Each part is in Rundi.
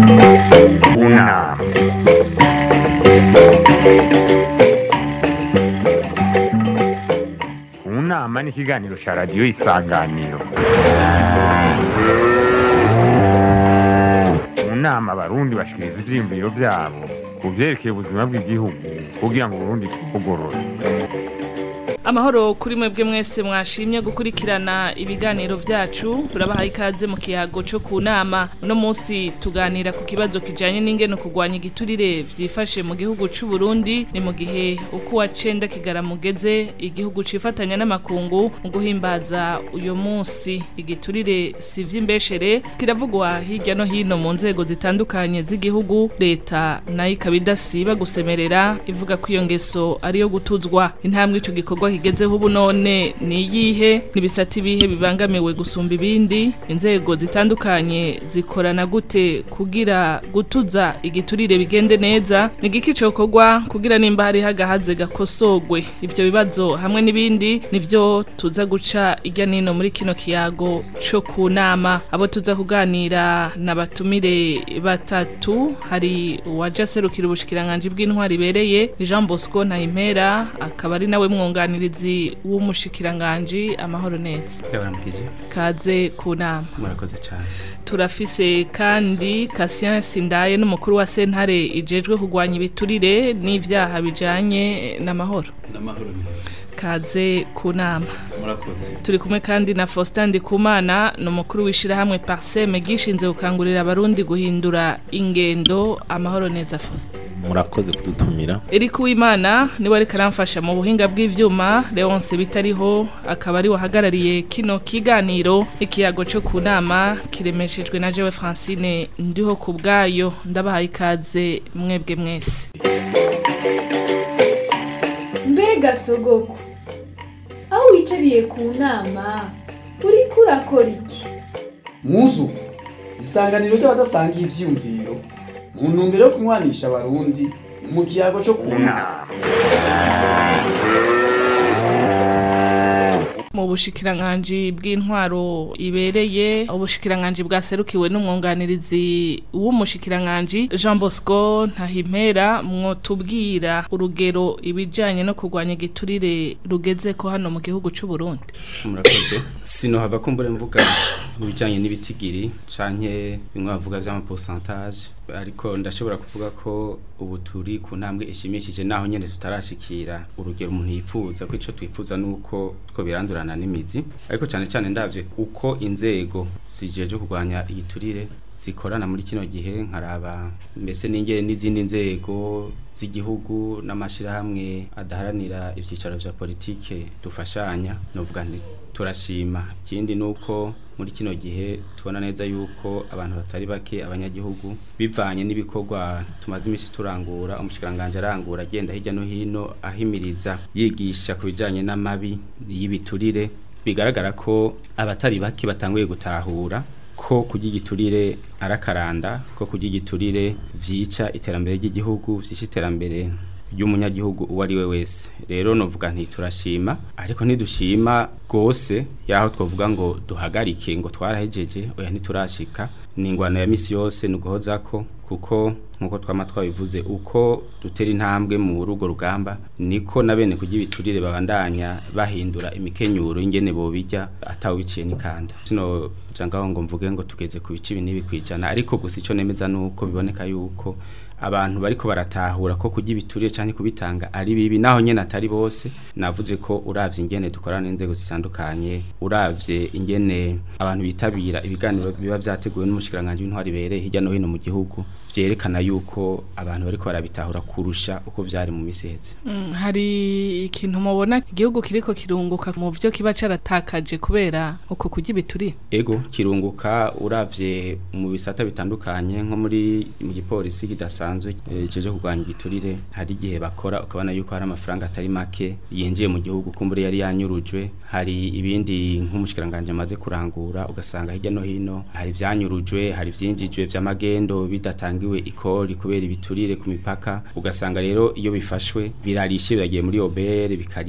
Una. Unama ni ikiganiro cya radiyo isanganiro mu nama abarundi bashikiriza ivyiyumviro vyabo ku vyerekeye ubuzima bw'igihugu kugira ngo uburundi bwugorore amahoro kuri mwebwe mwese mwashimye gukurikirana ibiganiro vyacu turabahaye ikaze mu kiyago co ku nama uno munsi tuganira ku kibazo kijanye n'ingene kugwanya igiturire vyifashe mu gihugu c'u Burundi ni mu gihe uko wa cenda kigaramugeze igihugu cifatanya n'amakungu mu guhimbaza uyo munsi igiturire si vy'imbeshere kiravugwa hirya no hino mu nzego zitandukanye z'igihugu leta nayo ikaba idasiba gusemerera ivuga ko iyo ngeso ariyo gutuzwa intambwe ico gikorwa kigezeho ubu none ni iyihe n'ibisata ibihe bibangamiwe gusumba ibindi inzego zitandukanye zikorana gute kugira gutuza igiturire bigende neza ni igiki cokorwa kugira nimba hari hagahaze gakosogwe ivyo bibazo hamwe n'ibindi nivyo tuza guca irya nino muri kino kiyago co ku nama abo tuza kuganira n'abatumire batatu hari uwaje aserukira ubushikiranganji bw'intwari ibereye ni Jean Bosco Ntahimpera akaba ari nawe mwunganirizi w'umushikiranganji amahoro neza ndabaramukije kaze ku nama murakoze cyane turafise kandi Cassien Sindaye n'umukuru wa sentare ijejwe kugwanya ibiturire n'ivyaha bijanye n'amahoro n'amahoro neza kaze ku nama murakoze turi kumwe kandi na Faustin Ndikumana ni umukuru w'ishirahamwe Parseme gishinze gukangurira abarundi guhindura ingendo amahoro neza Faustin murakoze kudutumira Eric Uwimana niwe ariko aramfasha mu buhinga bw'ivyuma Leonce bitariho akaba ari wahagarariye kino kiganiro ikiyago cyo ku nama kiremeshejwe na jewe Francine ndiho ku bwayo ndabahaye ikaze mwebwe mwese mbega sogoko aho wicariye ku nama uriko urakora iki muzu isanganiro ry'abadasangiye ivyiyumviro mu ntumbero yo kunywanisha abarundi mu kiyago cyo ku nama mu bushikiranganji bw'intwaro ibereye ubushikiranganji bwaserukiwe n'umwunganirizi w'umushikiranganji Jean Bosco Ntahimpera mwotubwira urugero ibijanye no kurwanya igiturire rugeze ko hano mu gihugu c'u Burundi murakoze sino hava kumbure mvuga mu bijanye n'ibitigiri canke bimwe bavuga vy'ama pourcentage ariko ndashobora kuvuga ko ubu turi ku ntambwe ishimishije naho nyene tutarashikira urugero umuntu yipfuza ko ico twifuza nuko two birandurana n'imizi ariko cyane cyane ndavye uko inzego zijeje kurwanya igiturire zikorana muri kino gihe nkaraba mbese n'ingere n'izindi nzego z'igihugu n'amashirahamwe adaharanira ivyicaro vya politike dufashanya novuga nti turashima ikindi nuko muri kino gihe tubona neza yuko abantu batari bake abanyagihugu bivanye n'ibikorwa tumaze imisi turangura umushikiranganje arangura agenda hirya no hino ahimiriza yigisha ku bijanye n'amabi y'ibiturire bigaragara ko abatari bake batanguye gutahura ko kurya igiturire arakaranda ko kurya igiturire vyica iterambere ry'igihugu vyica iterambere ry'umunyagihugu uwo ari we wese rero novuga nti turashima ariko ntidushima rwose yaho twavuga ngo duhagarike ngo twarahejeje oya ntiturashika ni ingwano ya misi yose ni uguhozako kuko nkuko twama twabivuze uko dutera intambwe mu rugo rugamba niko na bene kurya ibiturire babandanya bahindura imikenyuro ingene bobijya atawiciye n'ikanda sino jangaho ngo mvuge ngo tugeze ku bice binibi kwijana ariko gusa ico nemeza nuko biboneka yuko abantu bariko baratahura ko kurya ibiturire canke kubitanga ari bibi naho nyene atari bose navuze ko uravye ingene dukorana n'inzego zitandukanye uravye ingene abantu bitabira ibiganiro biba vyateguwe n'umushikiranganje w'intwari bereye hirya no hino mu gihugu vyerekana yuko abantu bariko barabitahura kurusha uko vyari mu misi heze Mm, hari ikintu mubona igihugu kiriko kirunguka mu byo kiba caratakaje kubera uko kurya ibiturire ego kirunguka uravye mu bisata bitandukanye nko muri mu gipolisi kidasanzwe eh, ceje kurwanya igiturire hari igihe bakora ukabona yuko hari amafaranga atari make yinjiye mu gihugu kumbure yari yanyurujwe hari ibindi nk'umushikiranganje amaze kurangura ugasanga hirya no hino hari vyanyurujwe hari vyinjijwe vy'amagendo bidatangiwe ikori kubera ibiturire ku mipaka ugasanga rero iyo bifashwe birarishe biragiye muri obere bikariha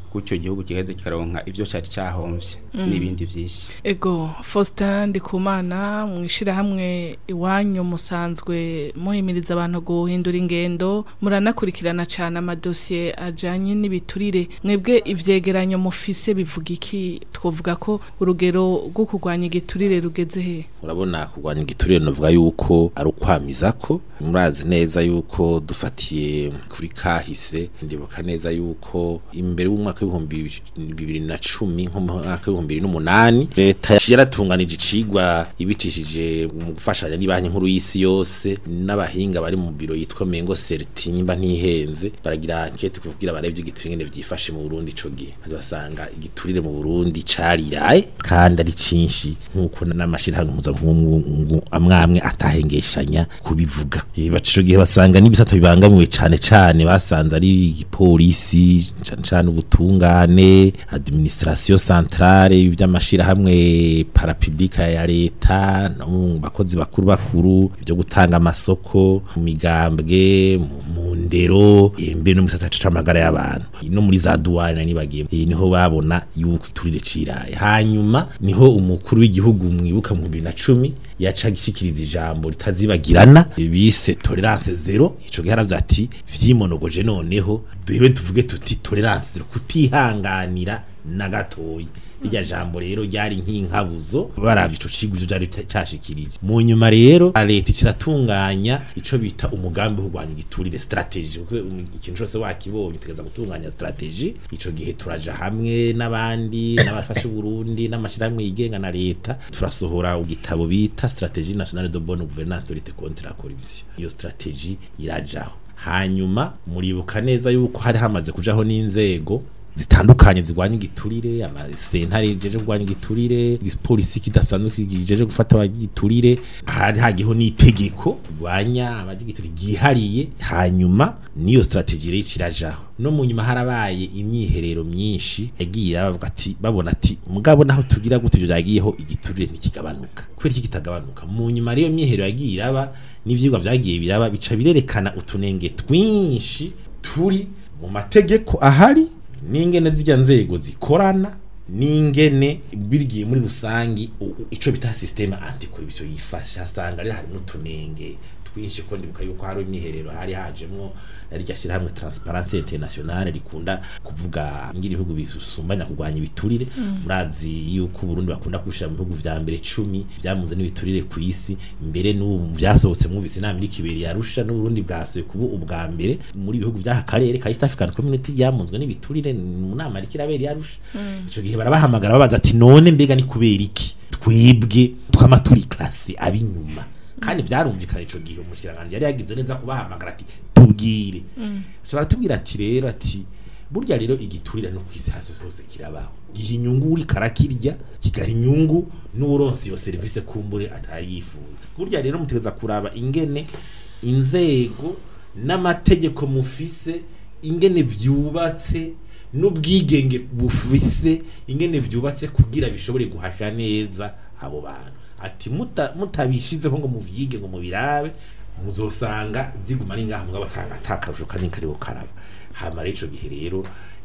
gutyo igihugu kigaheze kikaronka ivyo cari cahomvye n'ibindi vyinshi ego Faustin Ndikumana mwishirahamwe iwanyu musanzwe muhimiriza abantu guhindura ingendo muranakurikirana cyane amadosiye ajanye n'ibiturire mwebwe ivyegeranyo mufise bivuga iki twovuga ko urugero rwo kurwanya igiturire rugeze he urabona kurwanya igiturire novuga yuko ari ukwamiza ko murazi neza yuko dufatiye kuri kahise ndibuka neza yuko imbere y'umwaka w'ibihumbi bibiri na cumi nko mu mwaka w'ibihumbi bibiri n'umunani leta yaratunganije icigwa ibicishije mu gufashanya n'ibanki nkuru y'isi yose n'abahinga bari mu biro yitwa mengo serti nyimba ntihenze baragira ankete kugira barebe igiturire ngene vyifashe mu Burundi ico gihe basanga igiturire mu Burundi cariraye kandi ari cinshi nkuko n'amashirahamwe mpuzamakungu amwamwe atahengeshanya kubivuga Eh, baca ico gihe basanga n'ibisata bibangamiwe cane cane basanze ari igipolisi cane cane ubutungane administration centrale by'amashirahamwe parapublika ya leta no mu bakozi bakuru bakuru byo gutanga amasoko mu migambwe mu- mu ndero eh, mbere no mu gisata c'amagara y'abantu no muri za douane nibagiye Eh, niho babona yuko iturire ciraye hanyuma niho umukuru w'igihugu mwibuka mu 2010 yaca gishikiriza ijambo ritazibagirana eh, bise tolerance zero ico gihe haravye ati vyimonogoje noneho duhebe tuvuge tuti tolerance zero kutihanganira na gatoyi irya jambo rero ryari nk'inkabuzo baravye ico cigwa ivyo vyari cashikirije mu nyuma rero leta ikiratunganya ico bita umugambi wo kurwanya igiturire strategy kuko um, ikintu cose wakibonye utegeza gutunganya strategy ico gihe turaja hamwe n'abandi n'abafashe Burundi n'amashirahamwe yigenga na leta turasohora igitabo bita stratégie nationale de bonne gouvernance de lutte contre la corruption iyo strategy irajaho hanyuma muribuka neza yuko hari hamaze kujaho n'inzego zitandukanye zirwanya igiturire amasentare jeje kurwanya igiturire igipolisi kidasanzwe kijeje gufata abagiturire hari hagiho n'itegeko rwanya abagiturire ryihariye hanyuma niyo strategie rero irajaho no mu nyuma harabaye imyiherero myinshi yagiye bavuga ati babona ati mugabo naho tugira gute ibyo byagiyeho igiturire ntikigabanuka kubera iki kitagabanuka mu nyuma rero imyiherero yagiye iraba n'ivyigwa vyagiye biraba bica birerekana utunenge twinshi turi mu mategeko ahari n'ingene zijya nzego zikorana n'ingene birigiye muri rusangi u- u- ico bita systeme anticorruption yifasha asanga ari harimo utunenge twinshi ko ndibuka yuko hari imyiherero hari hajemwo rya shyirahamwe transparency internationale rikunda kuvuga ngira ibihugu bisumbanya kurwanya ibiturire murazi yuko Burundi bakunda kushira mu bihugu vya mbere 10 byamunze n'ibiturire ku isi mbere n'ubu vyasohotse mwumvise inama iri kiberi yarusha n'Uburundi bwasoye kuba ubwa mbere muri bihugu by'aka karere ka East African Community byamunzwe n'ibiturire mu nama iri kirabera yarusha ico gihe barabahamagara babaza ati none mbega ni kubera iki twebwe twama turi classe abinyuma kandi byarumvikana ico gihe umushikiranganje yari yagize neza kubahamagara ati tubwire so baratubwira ati rero ati burya rero igiturira no kwisi hasi hose kirabaho giha inyungu uri karakirya kigaha inyungu n'uronse iyo serivisi kumbure atari yifuza burya rero mutegeza kuraba ingene inzego n'amategeko mufise ingene vyubatse n'ubwigenge bufise ingene vyubatse kugira bishobore guhasha neza abo bantu ati muta- mutabishizeho ngo muvyige ngo mubirabe muzosanga ziguma ari ngaha mugabo ata- atakarusho kanini kariho karaba hama rero ico gihe rero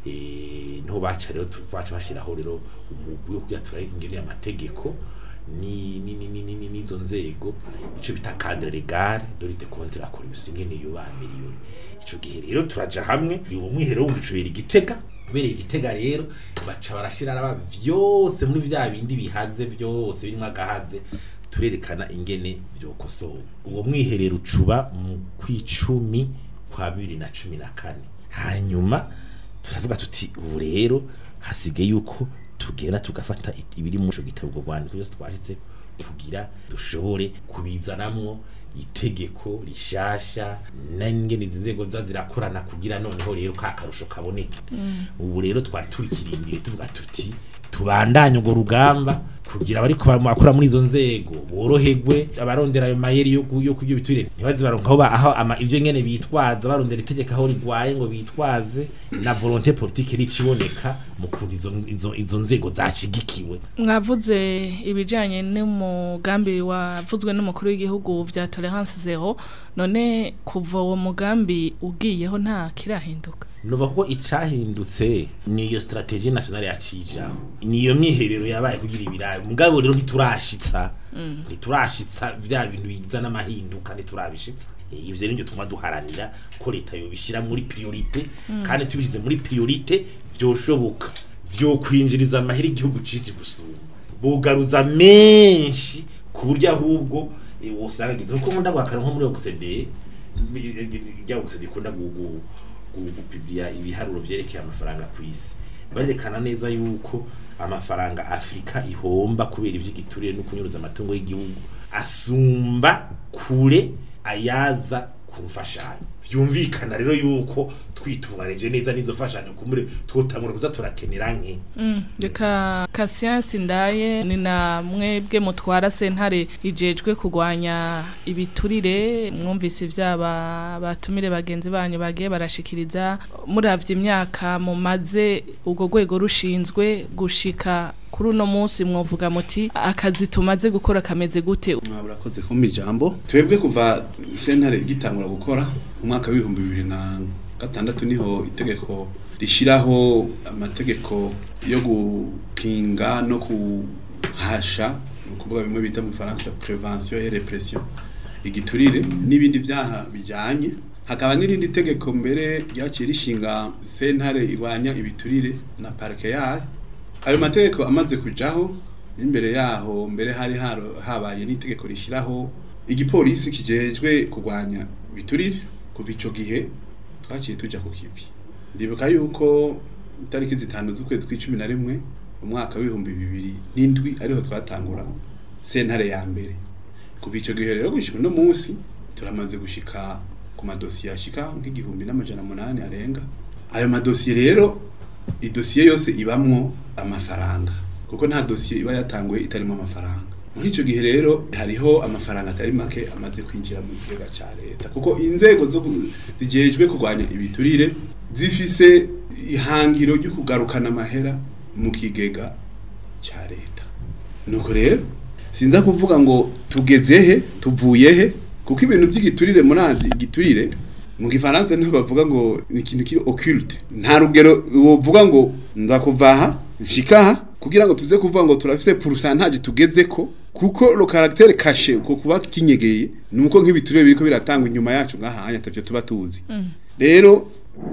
eh, niho baca rero tu- baca bashiraho rero umugwi wo kuyatura ingene y'amategeko ni ni ni ni ni ni nizo nzego ico bita cadre legal de lutte contre la corruption ingene yuba miliyoni ico gihe rero turaja hamwe uwo mwiherero w'umucubera igitega ubereye igitega rero baca barashira araba vyose muri vya bindi bihaze vyose birimo agahaze turerekana ingene vyokosowe uwo mwiherero ucuba mu kwicumi kwa bibiri na cumi na kane hanyuma turavuga tuti ubu rero hasigaye yuko tugenda tugafata i- ibiri muri ico gitabo ubwo rwandiko byose twashitse kugira dushobore kubizanamwo itegeko rishasha n'ingene izi nzego za zirakorana kugira noneho rero ka karusho kaboneke ubu rero twari turikirindiriye tuvuga tuti tubandanye urwo rugamba kugira abari bakora muri izo nzego boroherwe abarondera ayo mayeri yo ku- yo kurya ibiturire ntibaze baronka aho ba- aho ama ivyo nyene bitwaza barondera itegeko aho rigwaye ngo bitwaze na volonté politique riciboneka mu kuntu izo, izo, izo nzego zashigikiwe mwavuze ibijyanye n'umugambi wavuzwe n'umukuru w'igihugu bya tolerance zero none kuva uwo mugambi ugiyeho nta kirahinduka nova ko icahindutse niyo strategie nationale yacija niyo myiherero yabaye kugira ibirayi mugabo rero ntiturashitsa ntiturashitsa vya bintu bizana amahinduka ntiturabishitsa Eh, ivyo rero nivyo tuma duharanira ko leta yobishira muri priorite kandi tubishize muri priorite vyoshoboka vyokwinjiriza amahera igihugu cisi gusuma bugaruza menshi ku buryo ahubwo eh, wosanga gize kuko nkunda bwakara nko muri OCDE rya OCDE ikunda gu- gu- gu- gupiblia ibiharuro vyerekeye amafaranga ku isi barerekana neza yuko amafaranga Afrika ihomba kubera ivy'igiturire no kunyuruza amatungo y'igihugu asumba kure ayaza ku mfashanyo vyumvikana rero yuko twitunganije neza n'izo mfashanyo kumure twotangura kuza turakenera nke reka kasiyansi ndaye ni na mwebwe mutwara sentare ijejwe kurwanya ibiturire mwumvise ibyaba batumire bagenzi banyu bagiye barashikiriza muravye imyaka mumaze urwo rwego rushinzwe gushika kuri uno munsi mwovuga muti akazi tumaze gukora kameze gute murakoze kumpa ijambo twebwe kuva sentare igitangura gukora mu mwaka w'ibihumbi bibiri na gatandatu niho itegeko rishyiraho amategeko yo gukinga no kuhasha ni ukuvuga bimwe bita mu faransa prevention et repression igiturire n'ibindi byaha bijyanye hakaba n'irindi tegeko mbere ryaciye rishinga sentare irwanya ibiturire na parike yayo ayo mategeko amaze kujaho imbere yaho mbere hari haro- habaye n'itegeko rishyiraho igipolisi kijejwe kurwanya ibiturire kuva ico gihe twaciye tuja ku kivi ndibuka yuko itariki zitanu z'ukwezi kw'icumi na rimwe umwaka w'ibihumbi bibiri n'indwi ariho twatangura sentare ya mbere kuva ico gihe rero gushika uno munsi turamaze gushika ku madosiye ashika nk'igihumbi n'amajana munani arenga ayo madosiye rero idosiye yose ibamwo amafaranga kuko nta dosiye iba yatanguye itarimo amafaranga muri icyo gihe rero hariho amafaranga atari make amaze kwinjira mu kigega cya leta kuko inzego zo ku- zijejwe kurwanya ibiturire zifise ihangiro ryo kugarukana amahera mu kigega cya leta nuko rero sinza kuvuga ngo tugeze he tuvuye he kuko ibintu by'igiturire murazi igiturire mu gifaransa niho bavuga ngo ni ikintu kiri occulte nta rugero wovuga ngo ndakuvaha nshikaha kugira ngo tuze kuvuga ngo turafise pourcentage tugeze ko kuko lo caractère caché uko kuba kinyegeye nuko nk'ibiturire biriko biratangwa inyuma yacu ngahanya atavyo tuba tuzi rero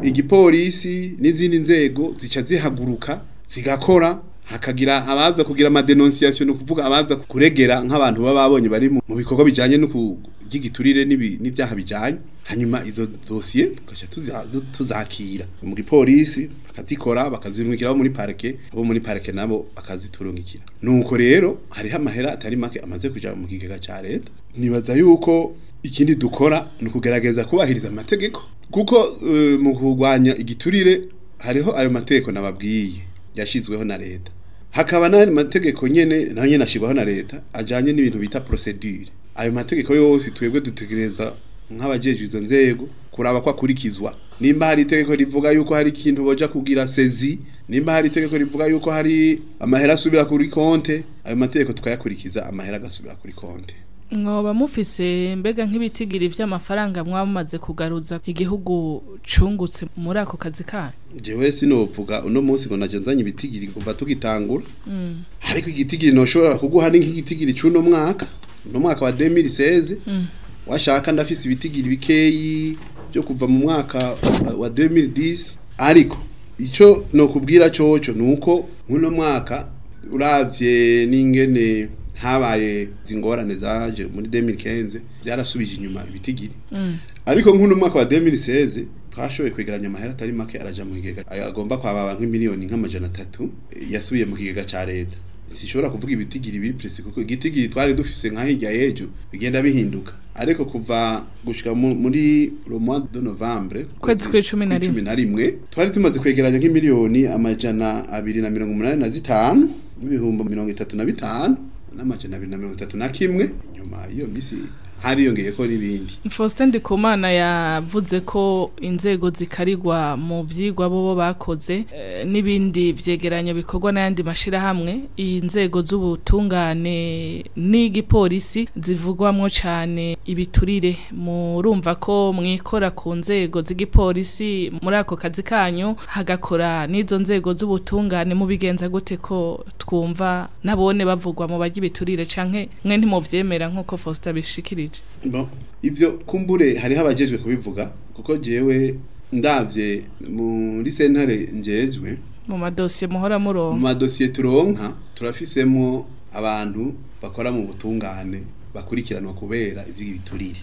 igipolisi n'izindi nzego zica zihaguruka zigakora hakagira abaza kugira amadenonciation no kuvuga abaza kuregera nk'abantu baba babonye bari mu mu bikorwa bijanye no kugigiturire n'ibyaha bijanye hanyuma izo dossier tugaca tuza- tuzakira mu gipolisi bakazikora bakazirungikira abo muri parke abo muri parke nabo bakaziturungikira nuko rero hariho amahera atari make amaze kuja mu kigega ca leta nibaza yuko ikindi dukora ni ukugerageza kubahiriza amategeko kuko eh, mu kurwanya igiturire hariho ayo mategeko nababwiye yashizweho na leta hakaba n'ayandi mategeko nyene nayo nyene ashirwaho na leta ajanye n'ibintu bita procedure ayo mategeko yose twebwe dutegereza nk'abajejwe izo nzego kuraba ko akurikizwa nimba hari itegeko rivuga yuko hari ikintu boja kugira sezi nimba hari itegeko rivuga yuko hari amahera asubira kuri konte ayo mategeko tukayakurikiza amahera agasubira kuri konte mwoba mufise mbega nk'ibitigiri vy'amafaranga mwaba mumaze kugaruza igihugu cungutse muri ako kazi kanyu jewe sinovuga uno munsi ngo naje nzanye ibitigiri kuva tugitangura ariko igitigiri noshobora kuguha ni nk'igitigiri c'uno mwaka uno mwaka wa 2016 washaka ndafise ibitigiri bikeyi byo kuva mu mwaka wa- wa 2010 ariko ico nokubwira coco nuko nk'uno mwaka uravye n'ingene habaye zingorane zaje muri 2015 byarasubije inyuma ibitigiri ariko nk'uno mwaka wa 2016 twashoboye kwegeranya amahera atari make araja mu kigega ayo agomba kwababa nk'imiliyoni nk'amajana atatu eh, yasubiye mu kigega ca leta sishobora kuvuga ibitigiri biri presi kuko igitigiri twari dufise nka hirya y'ejo bigenda bihinduka ariko kuva gushika mu- muri le mois de novembre Kwezi kw'icumi na rimwe. kw'icumi na rimwe twari tumaze kwegeranya nk'imiliyoni amajana abiri na mirongo umunani na zitanu n'ibihumbi mirongo itatu na bitanu n'amajana abiri na mirongo itatu na kimwe nyuma y'iyo misi hariyongeyeko n'ibindi Faustin Ndikumana yavuze ko inzego zikarigwa mu vyigwa bobo bakoze eh, n'ibindi vyegeranyo bikorwa n'ayandi mashirahamwe inzego z'ubutungane n'igipolisi zivugwamwo cane ibiturire murumva ko mwikora ku nzego z'igipolisi muri ako kazi kanyu hagakora n'izo nzego z'ubutungane mubigenza gute ko twumva nabone bavugwa mu barya ibiturire canke mwe ntimuvyemera nk'uko Faustin abishikirije Bon, ivyo kumbure hariho abajejwe kubivuga kuko jewe ndavye muri sentare njejwe mu madosiye muhora mu muronka madosiye turonka turafisemo abantu bakora mu butungane bakurikiranwa kubera ivy'ibiturire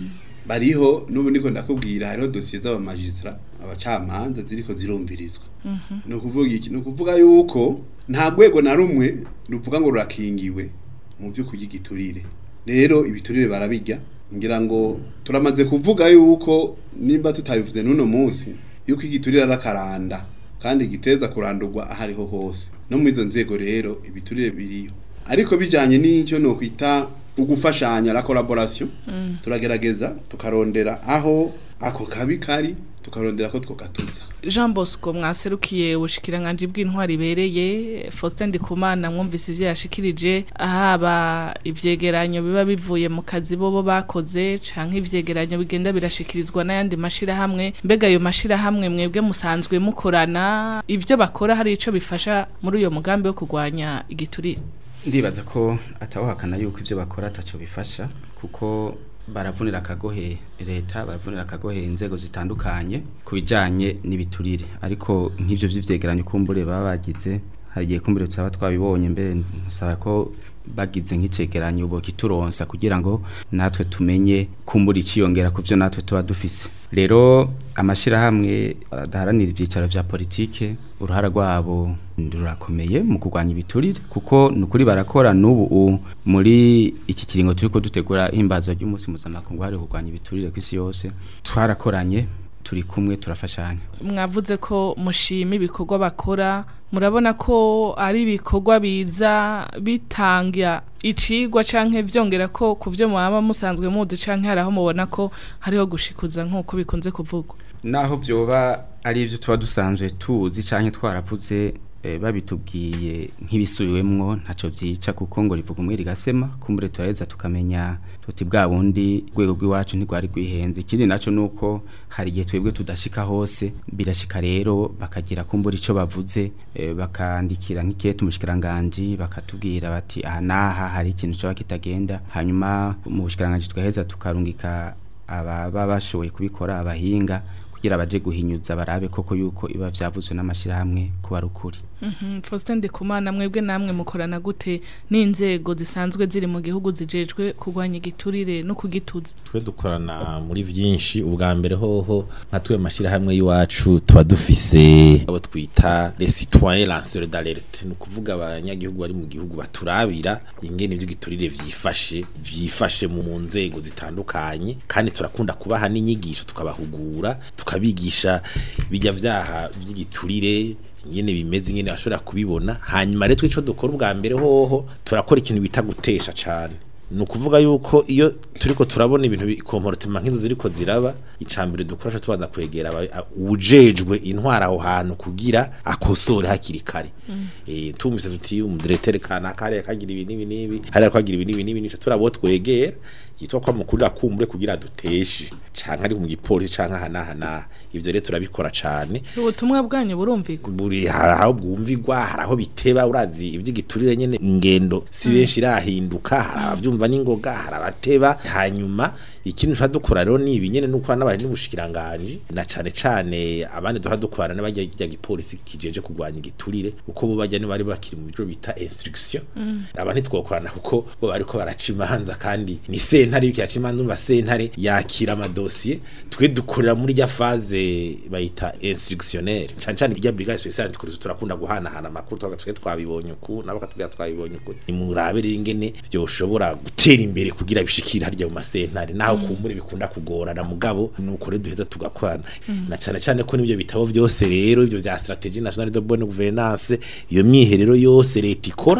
bariho n'ubu niko ndakubwira hariho dosiye z'abamajistra abacamanza ziriko zirumvirizwa ni ukuvuga iki ni ukuvuga yuko nta rwego na rumwe ruvuga ngo rurakingiwe mu byo kurya igiturire rero ibiturire barabijya ngira ngo turamaze kuvuga yuko nimba tutabivuze n'uno munsi yuko igiturire ari akaranda kandi giteza kurandurwa aho ariho hose no muri izo nzego rero ibiturire biriho ariko bijyanye n'icyo ni ukwita ugufashanya la collaboration turagerageza tukarondera aho ako kabi kari tukarondera ko twogatuza Jean Bosco mwaserukiye ubushikiranganje bw'intwari ibereye Faustin Ndikumana mwumvise ivyo yashikirije haba ivyegeranyo biba bivuye mu kazi bobo bakoze canke ivyegeranyo bigenda birashikirizwa n'ayandi mashira hamwe mbega ayo mashira hamwe mwebwe musanzwe mukorana ivyo bakora hari ico bifasha muri uyo mugambi wo kurwanya igiturire ndibaza ko atawuhakana yuko ibyo bakora ataco bifasha kuko baravunira akagohe leta baravunira akagohe inzego zitandukanye ku bijyanye n'ibiturire ariko nk'ibyo by'ivyegeranyo kumbure baba bagize hari igihe kumbure tutaba twabibonye mbere ntusaba ko bagize nk'icegeranyo bokituronsa kugira ngo natwe tumenye kumbura iciyongera ku byo natwe tuba dufise rero amashirahamwe adaharanira ivyicaro vya politike uruhara rwabo rurakomeye mu kurwanya ibiturire kuko nukuri barakora n'ubu u- muri iki kiringo turiko dutegura ihimbazwa ry'umunsi mpuzamakungu hariho kurwanya ibiturire kw'isi yose twarakoranye turi kumwe turafashanya mwavuze ko mushima ibikorwa bakora murabona ko ari ibikorwa biza bitanga icigwa canke vyongera ko ku vyo mwaba musanzwe muzi canke hari aho mubona ko hariho gushikuza nk'uko bikunze kuvugwa naho vyoba ari ivyo tuba dusanzwe tuzi canke twaravuze eh, babitubwiye nk'ibisubiwemwo ntaco vyica kuko ngo rivuga umwe rigasema kumbure turaheza tukamenya tuti bwa bundi rwego rw'iwacu ntigwari rwihenze ikindi naco nuko hari igihe twebwe tudashika hose birashika rero bakagira kumbura ico bavuze eh, bakandikira nk'ikete umushikiranganje bakatubwira bati aha naha hari ikintu coba kitagenda hanyuma mu bushikiranganje twaheza tukarungika ababa bashoboye kubikora abahinga kugira baje guhinyuza barabe koko yuko iba vyavuzwe n'amashirahamwe kuba ari ukuri Mhm, Faustin Ndikumana mwebwe namwe mukorana gute n'inzego zisanzwe ziri mu gihugu zijejwe kurwanya igiturire no kugituza twe dukorana muri vyinshi ubwa mbere hoho nka twe mashirahamwe y'iwacu tuba dufise abo twita les citoyens lanceurs d'alerte ni ukuvuga abanyagihugu bari mu gihugu baturabira ingene ivyo giturire vyifashe vyifashe mu mu nzego zitandukanye kandi turakunda kubaha n'inyigisho tukabahugura tukabigisha bijya vyaha vy'igiturire ingene bimeze ingene bashobora kubibona hanyuma rero twico dukora ubwa mbere hoho turakora ikintu bita gutesha cane ni ukuvuga yuko iyo turiko turabona ibintu bikomporotema nk'izo ziriko ziraba icambere dukoresha tubanza kwegera aba- a- uwujejwe intwara aho hantu kugira akosore hakiri kare eh tumvise tuti umudirecteur kanaka hariya kagira ibi n'ibi n'ibi hariya kagira ibi n'ibi n'ibi nico turabo twegera yitwa kwa mukuru akumbure kugira duteshe canke ari mu gipolisi canke aha n'aha n'aha ivyo rero turabikora cane ubutumwa bwanyu burumvikwa buri hari aho bwumvigwa hari aho biteba urazi iby'igiturire nyene ingendo si benshi irahinduka hari abavyumva n'ingoga hari abateba hanyuma ikintu tuba dukora rero ni ibi nyene nuko n'abari n'ubushikiranganje na cane cane abandi duhora dukorana n'abajya rya gipolisi kijeje kurwanya igiturire uko bo bajya bari bakiri mu byo bita instruction aba ntitwokorana kuko bo bariko baraca imanza kandi ni sentare yuko yaca imanza umva sentare yakira amadosiye twe dukorera muri rya faze bayita instructionnaire cane cane irya brigade spéciale tukuri turakunda guhanahana amakuru twaga twe twabibonye uku nabo katubwira twabibonye uku ni murabe rero ingene vyoshobora gutera imbere kugira bishikira harya mu masentare naho kumbure bikunda kugorana mugabo nuko rero duheza tugakorana na cane cane ko nivyo bitabo vyose rero ivyo vya stratégie nationale de bonne gouvernance iyo myiherero yose leta ikora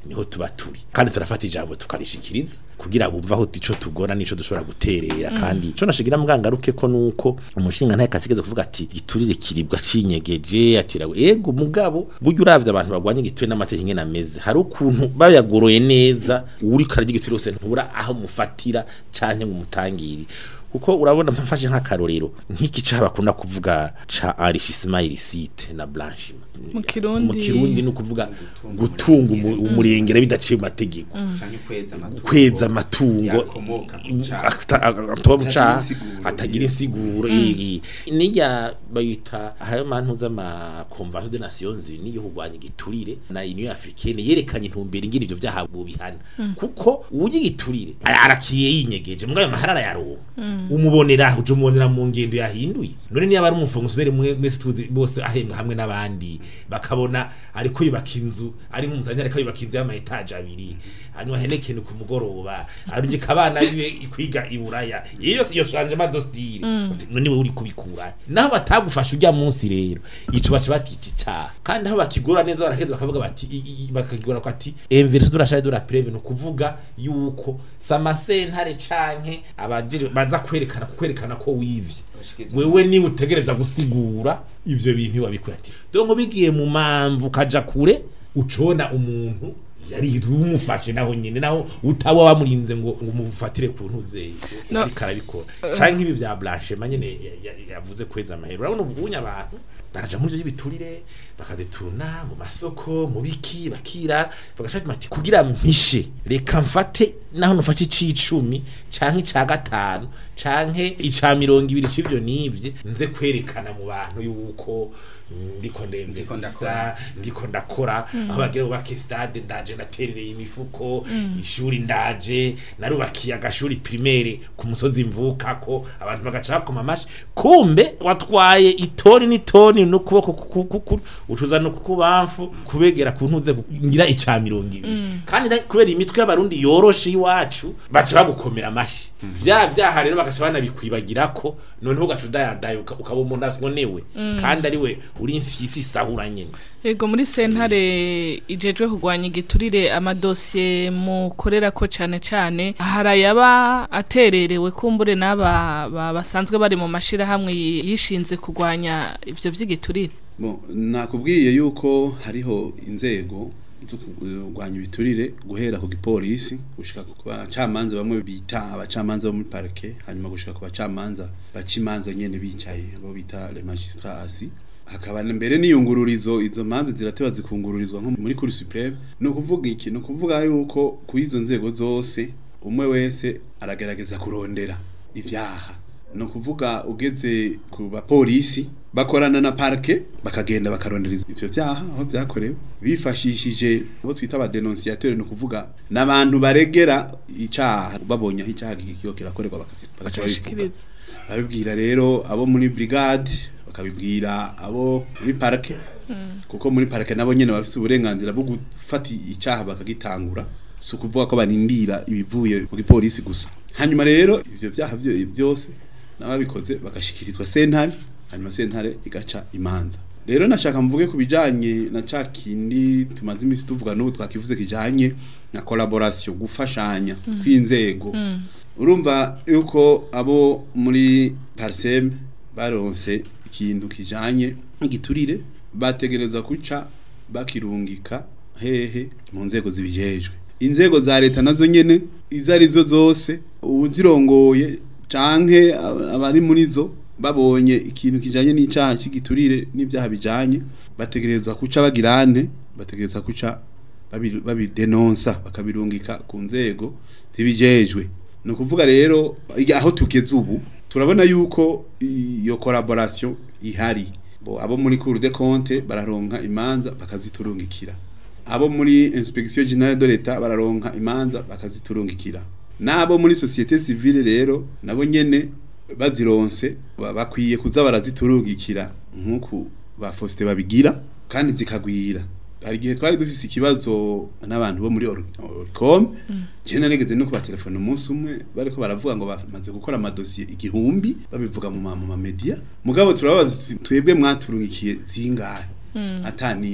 niho tuba turi kandi turafata ijambo tukarishikiriza kugira bumva aho ico tugora nico dushobora guterera kandi ico nashigira mwangaruke ko nuko umushinga ntaye kasigeze kuvuga ati giturire kiribwa cinyegeje atirawe ego mugabo buryo uravye abantu bagwanye igiturire n'amategeko ingene ameze hari ukuntu bayagoroye neza uri karya igiturire wose ntubura aho mufatira canke ngo umutangire kuko urabona mfashe nk'akarorero nk'iki cyaha bakunda kuvuga ca enrichissement illicite na blanchiment Mu Kirundi- mu kirundi ni ukuvuga gutunga umu- umurengera bidaciye mu mategeko canke kweza amatungo kweza amatungo yakomoka mu caha. ata- ata- atuba mu caha insiguro. atagira insiguro iyi nijya bayita ayo mantu z'ama convention des nations unies yo kurwanya igiturire na union africaine yerekanye intumbero ingira ivyo vyaha mu bihana kuko uwuye igiturire ara- arakiye yinyegeje mbwa ayo mahara arayaronka umubonera uje umubonera mu ngendo yahinduye none niba ari umufongisiyoneri mwe mwese tuzi bose ahembwa hamwe n'abandi bakabona ariko yubaka inzu ari nk'umuzanya ariko yubaka inzu y'ama etaje abiri hanyuma henekene ku mugoroba arungika abana biwe kwiga i buraya iyo yose iyo changement de style none we uri kubikura naho batagufasha ujya munsi rero ico baca batica icaha kandi aho bakigora neza barakeza bakavuga bati i- i- bakagora ko ati inverse de la charge de la preuve no kuvuga yuko samasentare canke abajiri baza kwerekana kwerekana ko wivye Bashikiriza wewe ni utegereza gusigura ivyo bintu wabikuye ati donc bigiye mu mamvu kaja kure ucona umuntu yari umufashe naho nyine naho utaba wamurinze ngo ngo umufatire ku ntuze No. ariko arabikora canke ibi vya blanchement nyene ya- ya- yavuze kweza amahero urabona ubunya abantu baraja muri ivyo biturire bakadeturuna mu masoko mu biki bakira bagashaka bati kugira mpishe reka mfate naho nufate icicumi canke ica gatanu canke ica mirongo ibiri c'ivyo nivye nze kwerekana mu bantu yuko mm, ndiko ndemvesisa ndakora. ndiko ndakora aho bagira bubake stade ndaje naterereye imifuko ishuri ndaje narubakiye agashuri primaire ku musozi mvukako abantu bagaca bakoma amashi kumbe watwaye itoni n'itoni n'ukuboko ku- ku- ku- ucuza no kukubamfu kubegera ku ntuze ngira ica mirongo ibiri kandi na- kubera imitwe y'abarundi yoroshe iwacu baca bagukomera amashi vya vyaha rero bagaca banabikwibagira ko noneho ugaca udayadaye uka- ukaba umuntu asonewe kandi ari we uri imfisi isahura nyene Ego muri sentare ijejwe kurwanya igiturire amadosiye mukorera ko cane cane harayaba atererewe kumbure n'aba ba- basanzwe bari mu mashira hamwe yishinze kurwanya ivyo vy'igiturire Bon, nakubwiye yuko hariho inzego zo kurwanya ibiturire guhera ku gipolisi gushika ku bacamanza bamwe bita abacamanza bo muri parke hanyuma gushika ku bacamanza baca imanza nyene bicaye bo bita les magistrats assis hakaba na mbere n'iyungururizo izo manza zirateba zikungururizwa nko muri cour supreme no kuvuga iki no kuvuga yuko ku izo nzego zose umwe wese aragerageza kurondera ivyaha no kuvuga ugeze ku bapolisi bakorana na parke bakagenda bakarondera ivyo vyaha aho vyakorewe bifashishije abo twita aba denunciateur no kuvuga n'abantu baregera icaha babonye aho icaha kikiyo kirakorerwa baka- bagaca babivuga bashikiriza babibwira rero abo muri brigade bakabibwira abo muri parke kuko muri parke nabo nyene bafite uburenganzira bwo gufata icaha bakagitangura si ukuvuga ko barindira ibivuye mu gipolisi gusa hanyuma rero ivyo vyaha vyo- byose n'ababikoze bagashikirizwa sentare hanyuma sentare igaca imanza rero nashaka mvuge ku bijanye na ca kindi tumaze imisi tuvuga n'ubu twakivuze kijanye na collaboration gufashanya kw'inzego urumva yuko abo muri parsem baronse ikintu kijanye n'igiturire bategerezwa kuca bakirungika hehe mu nzego zibijejwe inzego za leta nazo nyene izo arizo zose uzirongoye canke ab- abari muri zo babonye ikintu kijanye n'icaha cy'igiturire n'ivyaha bijanye bategerezwa kuca bagirane bategerezwa kuca babi- babidenonsa bakabirungika ku nzego zibijejwe ni ukuvuga rero iga- aho tugeze ubu turabona yuko iyo collaboration ihari bo abo muri cour de compte bararonka imanza bakaziturungikira abo muri inspection generale de l'etat bararonka imanza bakaziturungikira nabo muri societe civile rero nabo nyene bazironse ba- bakwiye kuza baraziturungikira nk'uku ba Faustin babigira kandi zikagwira hari igihe twari dufise ikibazo n'abantu bo muri Or- Oricom je narigeze no kuba telefone umunsi umwe bariko baravuga ngo bamaze gukora amadosiye igihumbi babivuga mu ma- mu ma media mugabo turabaza tuti, twebwe mwaturungikiye zingahe ata nimwe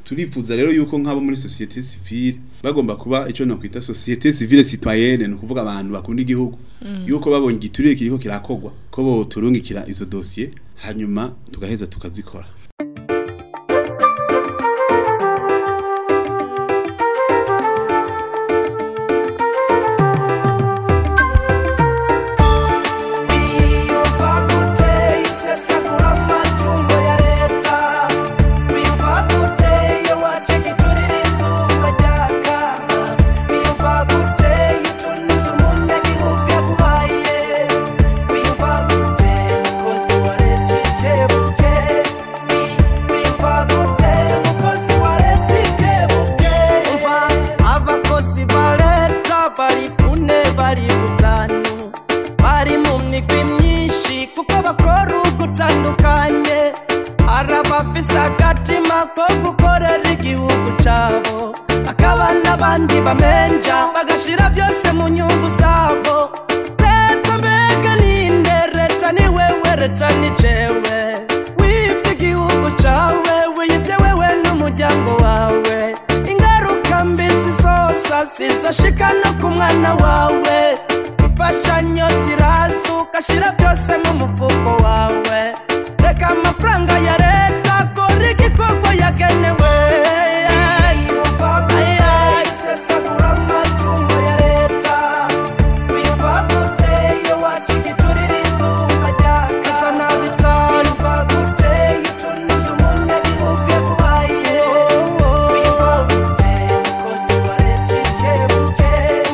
turifuza rero yuko nk'abo muri societe civile bagomba kuba icyo nakwita societe civile citoyenne ni ukuvuga abantu bakunda igihugu yuko babonye igiturire kiriko kirakogwa ko bo turungikira izo dossier hanyuma tugaheza tukazikora abakozi ba leta bari kune bari gutanu bari mu migwi myinshi kuko bakora ugutandukanye hari abafise agatima ko gukorera igihugu cabo akaba n'abandi bamenja bagashira byose mu nyungu zabo leta mbega ninde leta ni wewe leta ni jewe wivye igihugu cawe wiyivye wewe n'umuryango wawe ingaruka mbi zizosa zizoshika no ku mwana wawe imfashanyo ziraza ugashira byose mu mufuko wawe reka amafaranga ya leta kora igikorwa yagenewe sesagura amatungo ya leta biva gute iyo waca igiturire izuba ryaka nabitanu biva gute iyo utuniza umunyagihugu yaguhaye biva gute mukozi wa leta ikebuke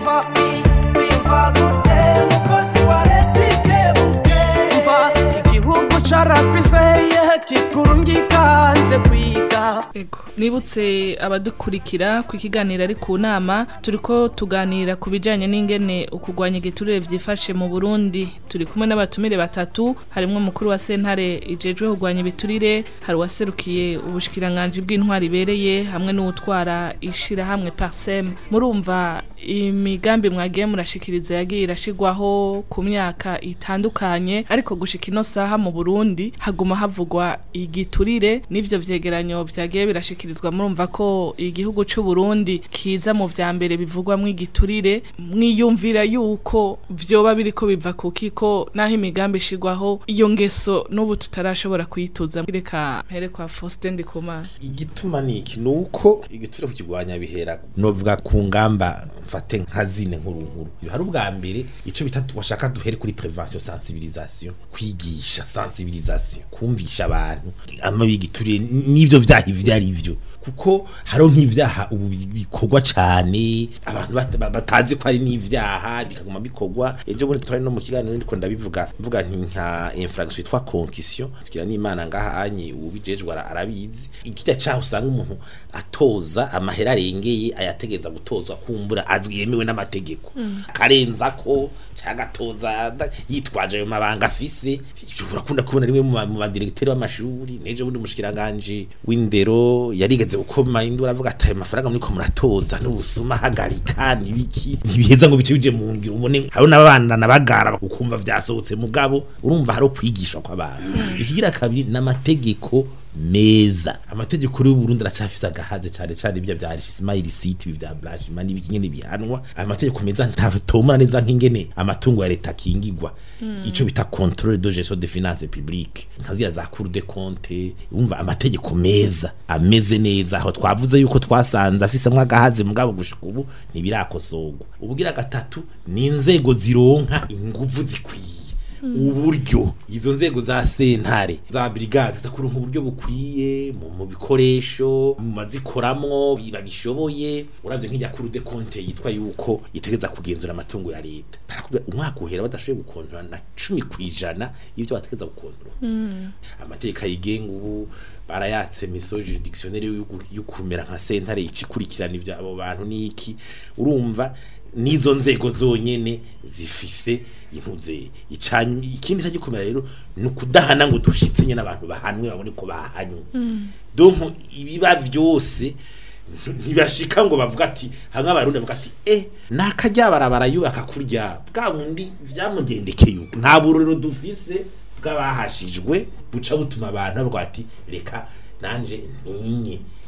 biva gute mukozi wa leta ikebuke mva igihugu carafiseye kikurungika hanze kwiga Ego, nibutse abadukurikira ku kiganiro ari ku nama turiko tuganira ku bijanye n'ingene ukugwanya igiturire vyifashe mu Burundi turi kumwe n'abatumire batatu harimwo umukuru wa sentare ijejwe kugwanya ibiturire hari uwaserukiye ubushikiranganje bw'intwari ibereye hamwe n'uwutwara ishirahamwe Parsem murumva imigambi mwagiye murashikiriza yagiye irashigwaho ku myaka itandukanye ariko gushika ino saha mu Burundi haguma havugwa igiturire n'ivyo vyegeranyo vyagiye birashikirizwa murumva ko igihugu c'u Burundi kiza mu vya mbere bivugwamwo igiturire mwiyumvira yuko vyoba biriko biva kuki ko naho imigambi ishigwaho iyo ngeso n'ubu tutarashobora kuyituza reka mpere kwa Faustin Ndikumana igituma niki nuko igiturire kukigwanya bihera novuga ku ngamba mfate nka zine nkuru nkuru hari ubwa mbere ico bita washaka duhere kuri prevention sensibilisation kwigisha sensibilisation kumvisha abantu amabi y'igiturire n'ivyo vyaha ivyo ari vyo kuko hariho nk'ivyaha ubu bikorwa cane abantu bat- ba- batazi ko ari n'ivyaha bikaguma bikorwa ejo bundi twari no mu kiganiro ndiko ndabivuga mvuga nti nka infraction yitwa concussion tugira n'imana ngaha anye ubijejwe ara- arabizi ikijya caho usanga umuntu atoza amahera arengeye ayategeza gutozwa kumbura azwi yemewe n'amategeko akarenza ko cyangwa atoza ada- yitwaje ayo mabanga afise urakunda kubona rimwe mu ba- mu badiregiteri b'amashuri nejo bundi umushikiranganje w'indero yarigeze gukoma induru avuga ati ayo mafaranga muriko muratoza n'ubusuma hagarika nibiki ntibiheza ngo bice bije mu ngiro ubone hariho n'abana nabagara ukumva vyasohotse mugabo urumva hari kwigishwa kw'abantu ikigira kabiri n'amategeko meza amategeko y'u Burundi aracafise agahaze cyane cyane ibyo bya smile city ibi bya blanchiment n'ibiki nyene bihanwa ayo mategeko meza ntatomora neza nk'ingene amatungo ya leta kingigwa ico bita contrôle de gestion des finances publiques nkaziya za cour des comptes umva amategeko meza ameze neza aho twavuze yuko twasanze afisemwo agahaze mugabo gushika ubu ntibirakosorwa ubugira gatatu ni inzego zironka inguvu zikwiye uburyo izo nzego za sentare za brigade za kuronka uburyo bukwiye mu mu bikoresho mu mazikoramwo babishoboye uravye nk'ijya kuri de compte yitwa yuko itegeza kugenzura amatungo ya leta barakubwira umwaka uhera badashoboye gukontorora na cumi kwijana y'ibyo bategeza gukontorora amategeko ayigenga ubu barayatse miso juridictionnaire yo kumera nka sentare ikurikirana ibyo abo bantu niki urumva n'izo nzego zonyene zifise intuze icanye ikindi cyagikomera rero ni ukudahana ngo dushitse nyene abantu bahanwe babone ko bahanywe donc ibiba vyose ntibashika ngo bavuga ati hamwe abarundi bavuga ati eh nakajya barabara yubaka kurya bwa wundi vyamugendekeye uko nta burorero dufise bw'abahashijwe buca butuma abantu bavuga ati reka nanje ntinye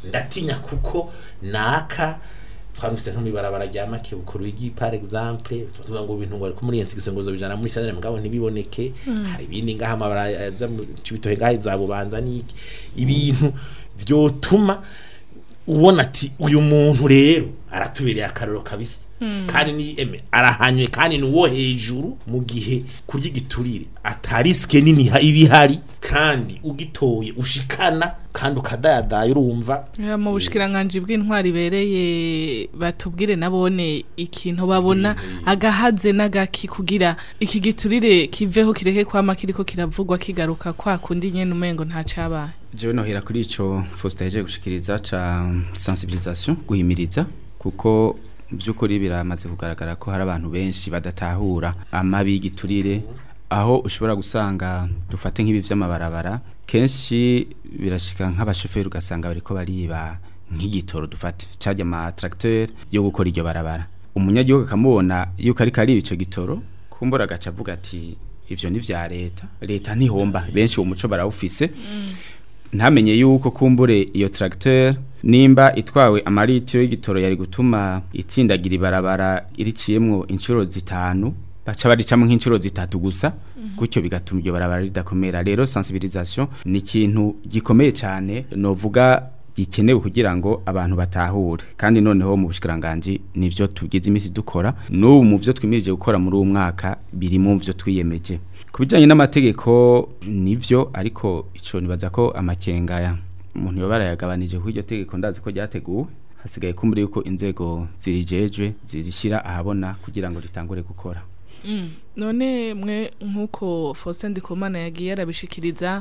ndatinya kuko naka twarumvise nko mwibarabara rya make bukuru wigi par exemple tuvuga ngo ibintu ngo ariko muri insigise ngo zobijana muri sanere mugabo ntibiboneke hari ibindi ngaha amabara aza mu cibitohe ngaha izabubanza niki ibintu vyotuma ubona ati uyu muntu rero aratubereye akaroro kabisa kandi ni eme arahanywe kandi ni uwo hejuru mu gihe kurya igiturire atarisike nini ha- iba ihari kandi ugitoye ushikana kandi ukadayadaya urumva Ya, mu bushikiranganji bw'intwari ibereye batubwire nabone ikintu babona agahaze n'agaki kugira iki giturire kiveho kireke kwama kiriko kiravugwa kigaruka kwa kundi nyene umengo nta cabaye jewe nohera kuri ico Faustin yaje gushikiriza ca sensibilisation guhimiriza kuko by'ukuri biramaze kugaragara ko hari abantu benshi badatahura amabi y'igiturire aho ushobora gusanga dufate nk'ibi vy'amabarabara kenshi birashika nk'abashoferi ugasanga bariko bariba nk'igitoro dufate caje ama tracteur yo gukora iryo barabara umunyagihugu akamubona yuko ariko ariba ico gitoro kumbura agaca avuga ati ivyo ni vya leta leta ntihomba benshi uwo muco barawufise ntamenye yuko kumbure iyo tracteur nimba itwawe amaritiro y'igitoro yari gutuma itsindagira ibarabara iriciyemwo inshuro zitanu baca baricamo nk'inshuro zitatu gusa gutyo bigatuma iryo barabara ridakomera rero sensibilisation ni ikintu gikomeye cyane novuga gikenewe kugira ngo abantu batahure kandi noneho mu bushikiranganje nivyo tugize imisi dukora n'ubu mu byo twimirije gukora muri uwo mwaka biri mu byo twiyemeje ku bijyanye n'amategeko nivyo ariko ico nibaza ko amakenga ya umuntu yoba barayagabanije ku iryo tegeko ndazi ko ryateguwe hasigaye kumbura yuko inzego zirijejwe zizishyira ahabona kugira ngo ritangure gukora none mwe nk'uko Faustin Ndikumana yagiye arabishikiriza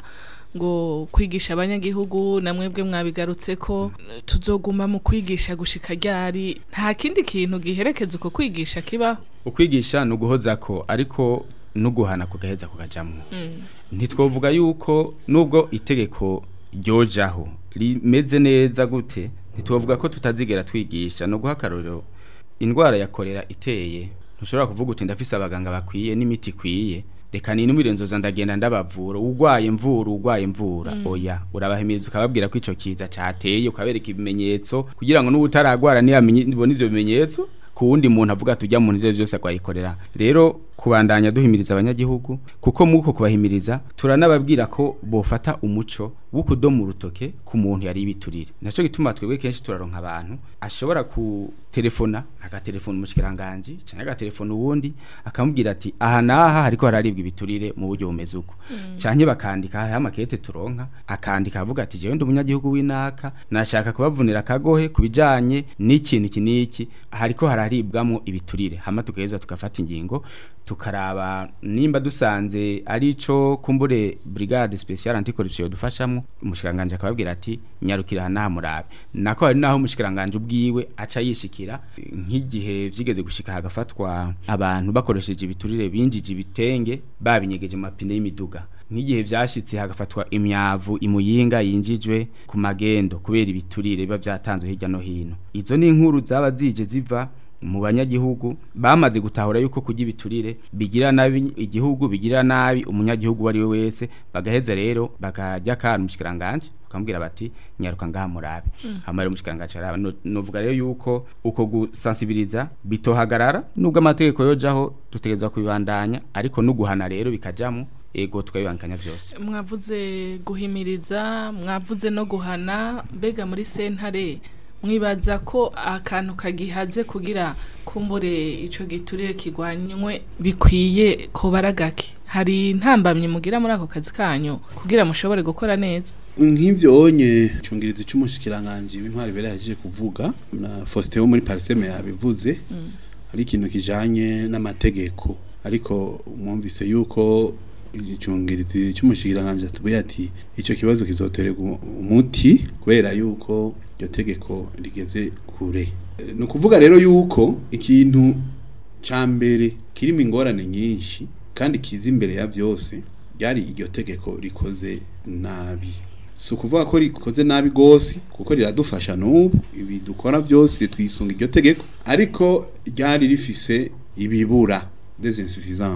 ngo kwigisha abanyagihugu na mwebwe mwabigarutse ko tuzoguma mu kwigisha gushika ryari nta kindi kintu giherekeza uko kwigisha kibaho ukwigisha ni uguhoza ko ariko no guhana kugaheza kukajamwo ntitwovuga yuko nubwo itegeko ryojaho rimeze neza gute ntitwovuga ko tutazigera twigisha no guha akarorero indwara ya korera iteye ntushobora kuvuga uti ndafise abaganga bakwiye n'imiti ikwiye reka ninumire nzoza ndagenda ndabavura urwaye mvura urwaye mvura oya urabahimiriza ukababwira ko ico kiza cateye ukabereka ibimenyetso kugira ngo n'ubutaragwara nibona ivyo bimenyetso ku wundi muntu avuga tujya mu ivyo byose akwayikorera rero kubandanya duhimiriza abanyagihugu kuko muko kubahimiriza turanababwira ko bofata umuco wo kudoma urutoke ku muntu yari ibiturire naco gituma twebwe kenshi turaronka abantu ashobora kutelefona agatelefona umushikiranganje canke agatelefona uwundi akamubwira ati aha naha hariko hararibwa ibiturire mu buryo bumeze uko canke bakandika hariho amakete turonka akandika avuga ati jewe ndi umunyagihugu w'inaka nashaka kubavunira akagohe kubijanye n'ikintu iki n'iki hariko hararibwamwo ibiturire hama tugaheza tugafata ingingo tukaraba nimba dusanze arico kumbure brigade special anticorruption dufashamwo umushikiranganje akababwira ati nyarukira hana murabe nako hari naho umushikiranganje ubwiwe aca yishikira nk'igihe vyigeze gushika hagafatwa abantu bakoresheje ibiturire binjije ibitenge babinyegeje mu mapine y'imiduga nk'igihe vyashitse hagafatwa imyavu imuyinga yinjijwe ku magendo kubera ibiturire biba vyatanzwe hirya no hino izo ni inkuru zaba zije ziva mu banyagihugu bamaze gutahura yuko kurya ibiturire bigira nabi igihugu bigira nabi umunyagihugu wari we wese bagaheza rero bakajya kana umushikiranganje bakamubwira bati nyaruka ngaha murabe hama rero umushikiranganje araba No- novuga rero yuko uko gusensibiliza bitohagarara nubwo amategeko yojaho dutegerezwa kubibandanya ariko no guhana rero bikajamo ego tukabibangikanya vyose mwavuze guhimiriza mwavuze no guhana mbega muri sentare mwibaza ko akantu kagihaze kugira kumbure ico giturire kigwanywe bikwiye ko baragake hari intambamye mugira muri ako kazi kanyu kugira mushobore gukora neza nk'ivyo onye cyungirizi cy'umushikiranganje w'intwari bere yaje kuvuga na Faustin wo muri Parseme yabivuze ari ikintu kijanye n'amategeko ariko mwumvise yuko icyungirizi cy'umushikiranganje tubuye ati ico kibazo kizoterwa umuti kubera yuko iryo tegeko rigeze kure Eh, ni ukuvuga rero yuko ikintu ca mbere kirimo ingorane nyinshi kandi kiza imbere ya byose ryari iryo tegeko rikoze nabi si ukuvuga ko rikoze nabi rwose kuko riradufasha n'ubu ibi dukora byose twisunga iryo tegeko ariko ryari rifise ibibura des insuffisances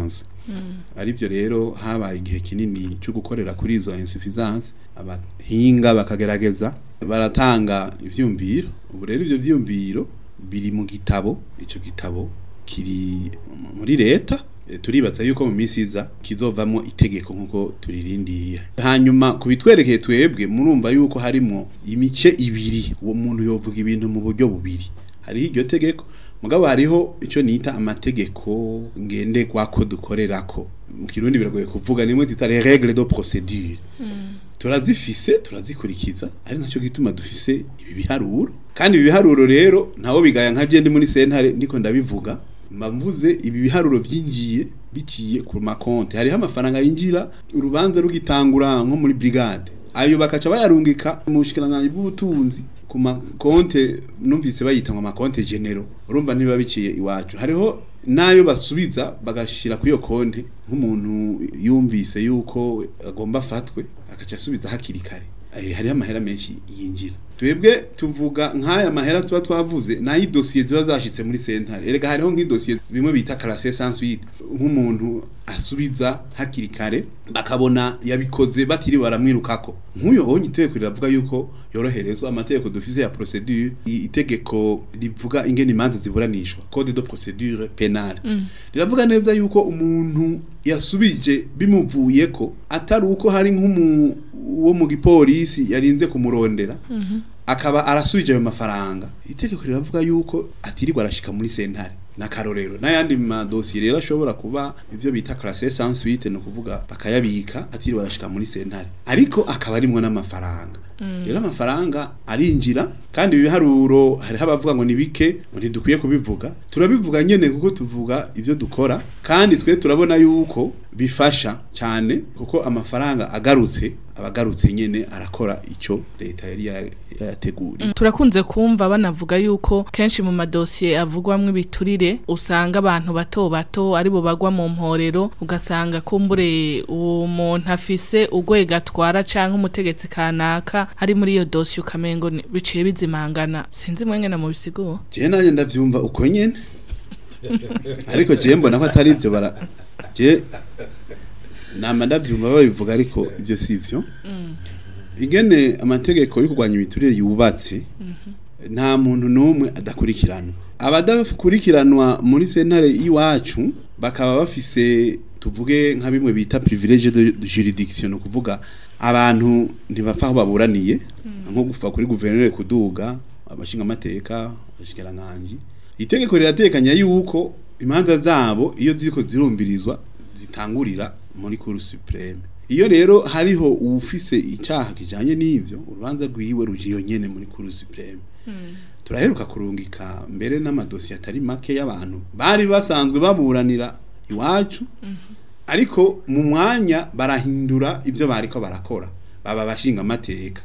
arivyo rero habaye igihe kinini cyo gukorera kuri izo insuffisance abahinga bakagerageza baratanga ivyumviro ubu rero ivyo vyumviro biri mu gitabo ico gitabo kiri muri leta Eh, turibaza yuko mu minsi iza kizovamo itegeko nkuko turirindiye hanyuma kubitwerekeye twebwe murumva yuko harimo imice ibiri uwo muntu yovuga ibintu mu buryo bubiri hariho iryo tegeko mugabo hariho ico nita amategeko ngenderwako dukorerako mu kirundi biragoye kuvuga nimwe twita les règles de procédure turazifise turazikurikiza ari nacyo gituma dufise ibi biharuro kandi ibi biharuro rero ntawo bigaya nka je ndi muri sentare ndiko ndabivuga mbavuze ibi biharuro byinjiye biciye ku makonte hariho amafaranga yinjira urubanza rugitangura nko muri brigade ayo bakaca bayarungika mu bushikiranganje bw'ubutunzi ku makonte numvise bayita ngo amakonte genero urumva niba biciye iwacu hariho nayo basubiza bagashira kuri iyo konte nk'umuntu yumvise yuko agomba afatwe akaca asubiza hakiri kare Eh, hariho amahera menshi yinjira twebwe tuvuga nk'aya mahera tuba twavuze nayo idosiye ziba zashitse muri sentare erega hariho nk'idosiye bimwe bita classe sans suite nk'umuntu asubiza hakiri kare bakabona yabikoze batiri baramwirukako nk'uyo honye itegeko riravuga yuko yoroherezwa amategeko dufise ya procedure i- itegeko rivuga ingene imanza ziburanishwa code de procedure penale riravuga neza yuko umuntu yasubije bimuvuyeko atari uko hari nk'umu wo mu gipolisi yarinze kumurondera akaba arasubije ayo mafaranga itegeko riravuga yuko atirirwa arashika muri sentare nakarorero n'ayandi madosiye rero ashobora kuba ivyo bita classe sans suite no kuvuga bakayabika atiriwe arashika muri sentare ariko akaba arimwo n'amafaranga rero amafaranga arinjira kandi ibi biharuro hariho abavuga ngo ni bike ngo ntidukwiye kubivuga turabivuga nyene kuko tuvuga ivyo dukora kandi twe turabona yuko bifasha cyane kuko amafaranga agarutse abagarutse nyene arakora ico leta yari ya- yayateguriye turakunze kumva banavuga yuko kenshi mu madosiye avugwamwo ibiturire usanga abantu bato bato aribo bagwa mu mporero ugasanga kumbure uwo muntu afise urwego atwara canke umutegetsi kanaka ari muri iyo dosiye ukamengo ni- biciye bizimangana sinzi mwengene mu bisigo je naje ndavyumva uko nyene ariko je mbona ko atari ivyo bara je nama ndavyumva babivuga ariko ivyo sivyo ingene amategeko yo kurwanya ibiturire yubatse nta muntu n'umwe adakurikiranwa abadakurikiranwa muri sentare y'iwacu bakaba bafise tuvuge nka bimwe bita privilege de juridiction no kuvuga abantu ntibapfa aho baburaniye nko gufa kuri guverineri kuduga abashinga amateka abashikiranganje itegeko riratekanya yuko imanza zabo iyo ziriko zirumbirizwa zitangurira muri cour supreme iyo rero hariho uwufise icyaha kijanye n'ivyo urubanza rwiwe rujiyo nyene muri cour supreme turaheruka kurungika mbere n'amadosiye atari make y'abantu bari basanzwe baburanira iwacu ariko mu mwanya barahindura ibyo bariko barakora baba bashinga amateka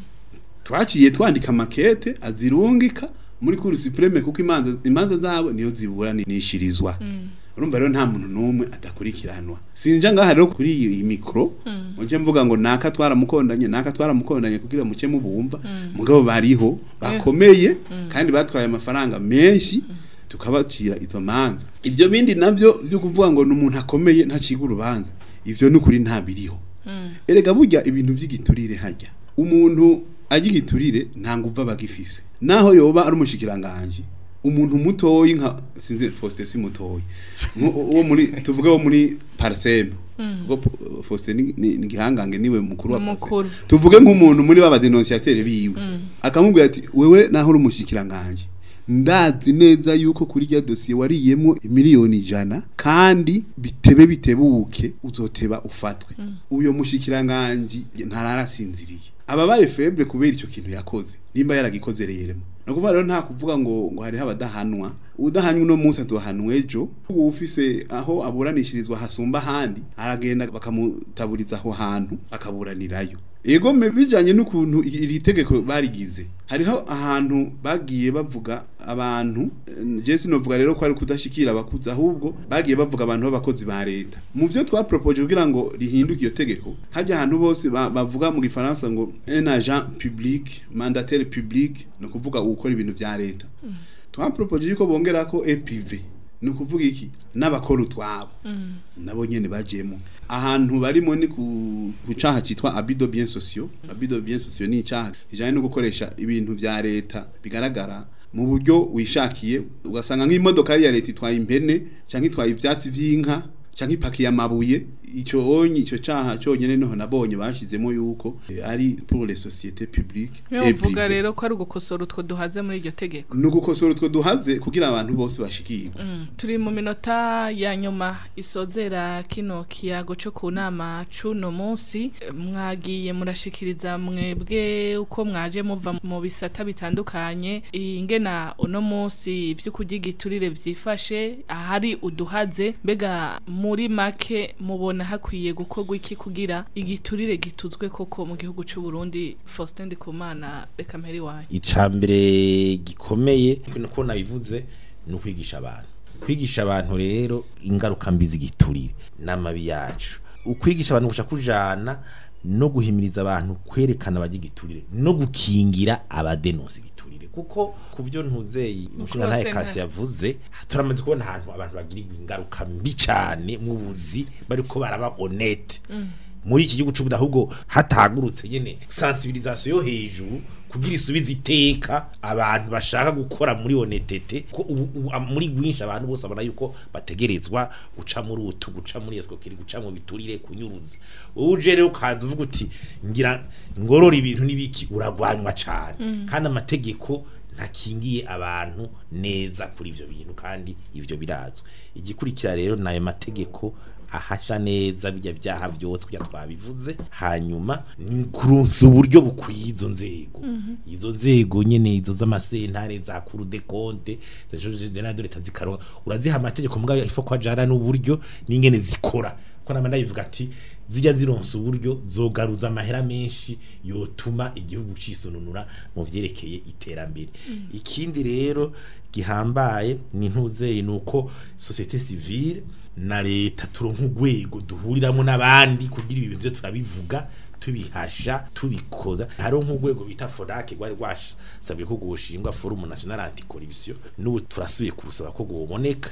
twaciye twandika makete azirungika muri cour supreme kuko imanza imanza zabo niyo ziburanishirizwa urumva rero nta muntu n'umwe adakurikiranwa sinja ngaha rero kuri iyi mikro muje mvuga ngo naka twaramukondanye naka twaramukondanye kugira muke mubumva mugabo bariho bakomeye kandi batwaye amafaranga menshi tukabacira izo manza ibyo bindi navyo byo kuvuga ngo n'umuntu akomeye ntaciga urubanza ivyo n'ukuri nta biriho erega burya ibintu vy'igiturire hajya umuntu ajya igiturire nta nguva bagifise naho yoba ari umushikiranganje umuntu mutoyi nka sinzi Faustin si mutoyi Nko- wo muri tuvuge wo muri Parsem ubwo Po- Faustin ni- ni ni gihangange niwe mukuru wa Parsem Mukuru. tuvuge nk'umuntu muri baba denunciateur biwe akamubwira ati wewe naho uri umushikiranganje ndazi neza yuko kuri rya dosiye wariyemo miliyoni ijana kandi bitebe bitebuke uzoteba ufatwe uyo mushikiranganje ntararasinziriye ababaye feble kubera icyo kintu yakoze nimba yaragikoze rero no kuvuga rero nta kuvuga ngo ngo hariho abadahanwa udahanywe uno munsi atuhanwe ejo ubu ufise aho aburanishirizwa hasumba ahandi aragenda bakamutaburiza aho hantu akaburanirayo ego me bijanye n'ukuntu i- iri tegeko barigize hariho ahantu bagiye bavuga abantu eh, je sinovuga rero ko ari kudashikira abakuzi ahubwo bagiye bavuga abantu b'abakozi ba leta mu vyo twapropoje kugira ngo rihinduke iyo tegeko hajya ahantu bose ba- bavuga mu gifaransa ngo un agent public mandataire public no kuvuga ukora ibintu vya leta twapropoje yuko bongera ko EPV ni ukuvuga iki n'abakora utwabo nabo nyene bajemo ahantu barimo ni ku ku caha citwa abido bien sociaux abido bien sociaux ni icaha kijanye no gukoresha ibintu vya leta bigaragara mu buryo wishakiye ugasanga nk'imodoka ya leta itwaye impene canke itwaye ivyatsi vy'inka canke ipakiye amabuye ico onye ico caha cyonyene noho nabonye bashizemo yuko eh, ari pour les sociétés publiques niyo et uvuga privées. rero ko ari ugukosora utwo duhaze muri iryo tegeko ni ugukosora utwo duhaze kugira abantu bose bashikirwe Mm, turi mu minota ya nyuma isozera kino kiyago cyo ku nama cuno munsi Eh, mwagiye murashikiriza mwebwe uko mwaje muva mu bisata bitandukanye ingena uno munsi ibyo kurya igiturire vyifashe ahari uduhaze mbega muri make mubona hakwiye gukorwa iki kugira igiturire gituzwe koko mu gihugu cy'u Burundi Faustin Ndikumana reka mperi wanyu icambere gikomeye nuko nabivuze ni ukwigisha abantu kwigisha abantu rero ingaruka mbi z'igiturire n'amabi yacu ukwigisha abantu guca kujana no guhimiriza abantu kwerekana abagira igiturire no gukingira abadenonsa igiturire kuko ku byo ntuzeye umushinga ntaye sentare. kasi yavuze turamaze kubona ahantu abantu bagira ingaruka mbi cyane mu buzi bariko baraba honete muri iki gihugu cy'ubuda ahubwo hatagurutse nyene sensibilisation yo hejuru kugira isubize iteka abantu bashaka gukora muri honetete ko ubu, ubu am- muri gwinshi abantu bose abona yuko bategerezwa guca muri utu guca muri escroquerie guca mu biturire kunyuruza wowe uje rero ukaza uvuga uti ngira ngorora ibintu nibiki uragwanywa cane kandi amategeko ntakingiye abantu neza kuri ivyo bintu kandi ivyo birazwe igikurikira rero nayo mategeko ahasha neza bijya byaha byose kuya twabivuze hanyuma ni kurunsa uburyo bukwiye izo nzego izo nzego nyene izo z'amasentare za kuru de compte de leta zikaronka uraziha amategeko mugabo ifo kwa jara n'uburyo n'ingene zikora ko nama ndabivuga ati zijya zironsa uburyo zogaruza amahera menshi yotuma igihugu cisununura mu vyerekeye iterambere ikindi rero gihambaye ni ntuzeye nuko societe civile na leta turonka urwego duhuriramo n'abandi kugira ibi bintu vyo turabivuga tubihasha tubikoda hariho nk'urwego bita forake rwari rwasabwe ko gushingwa forum national anticorruption n'ubu turasubiye kubusaba ko guboneka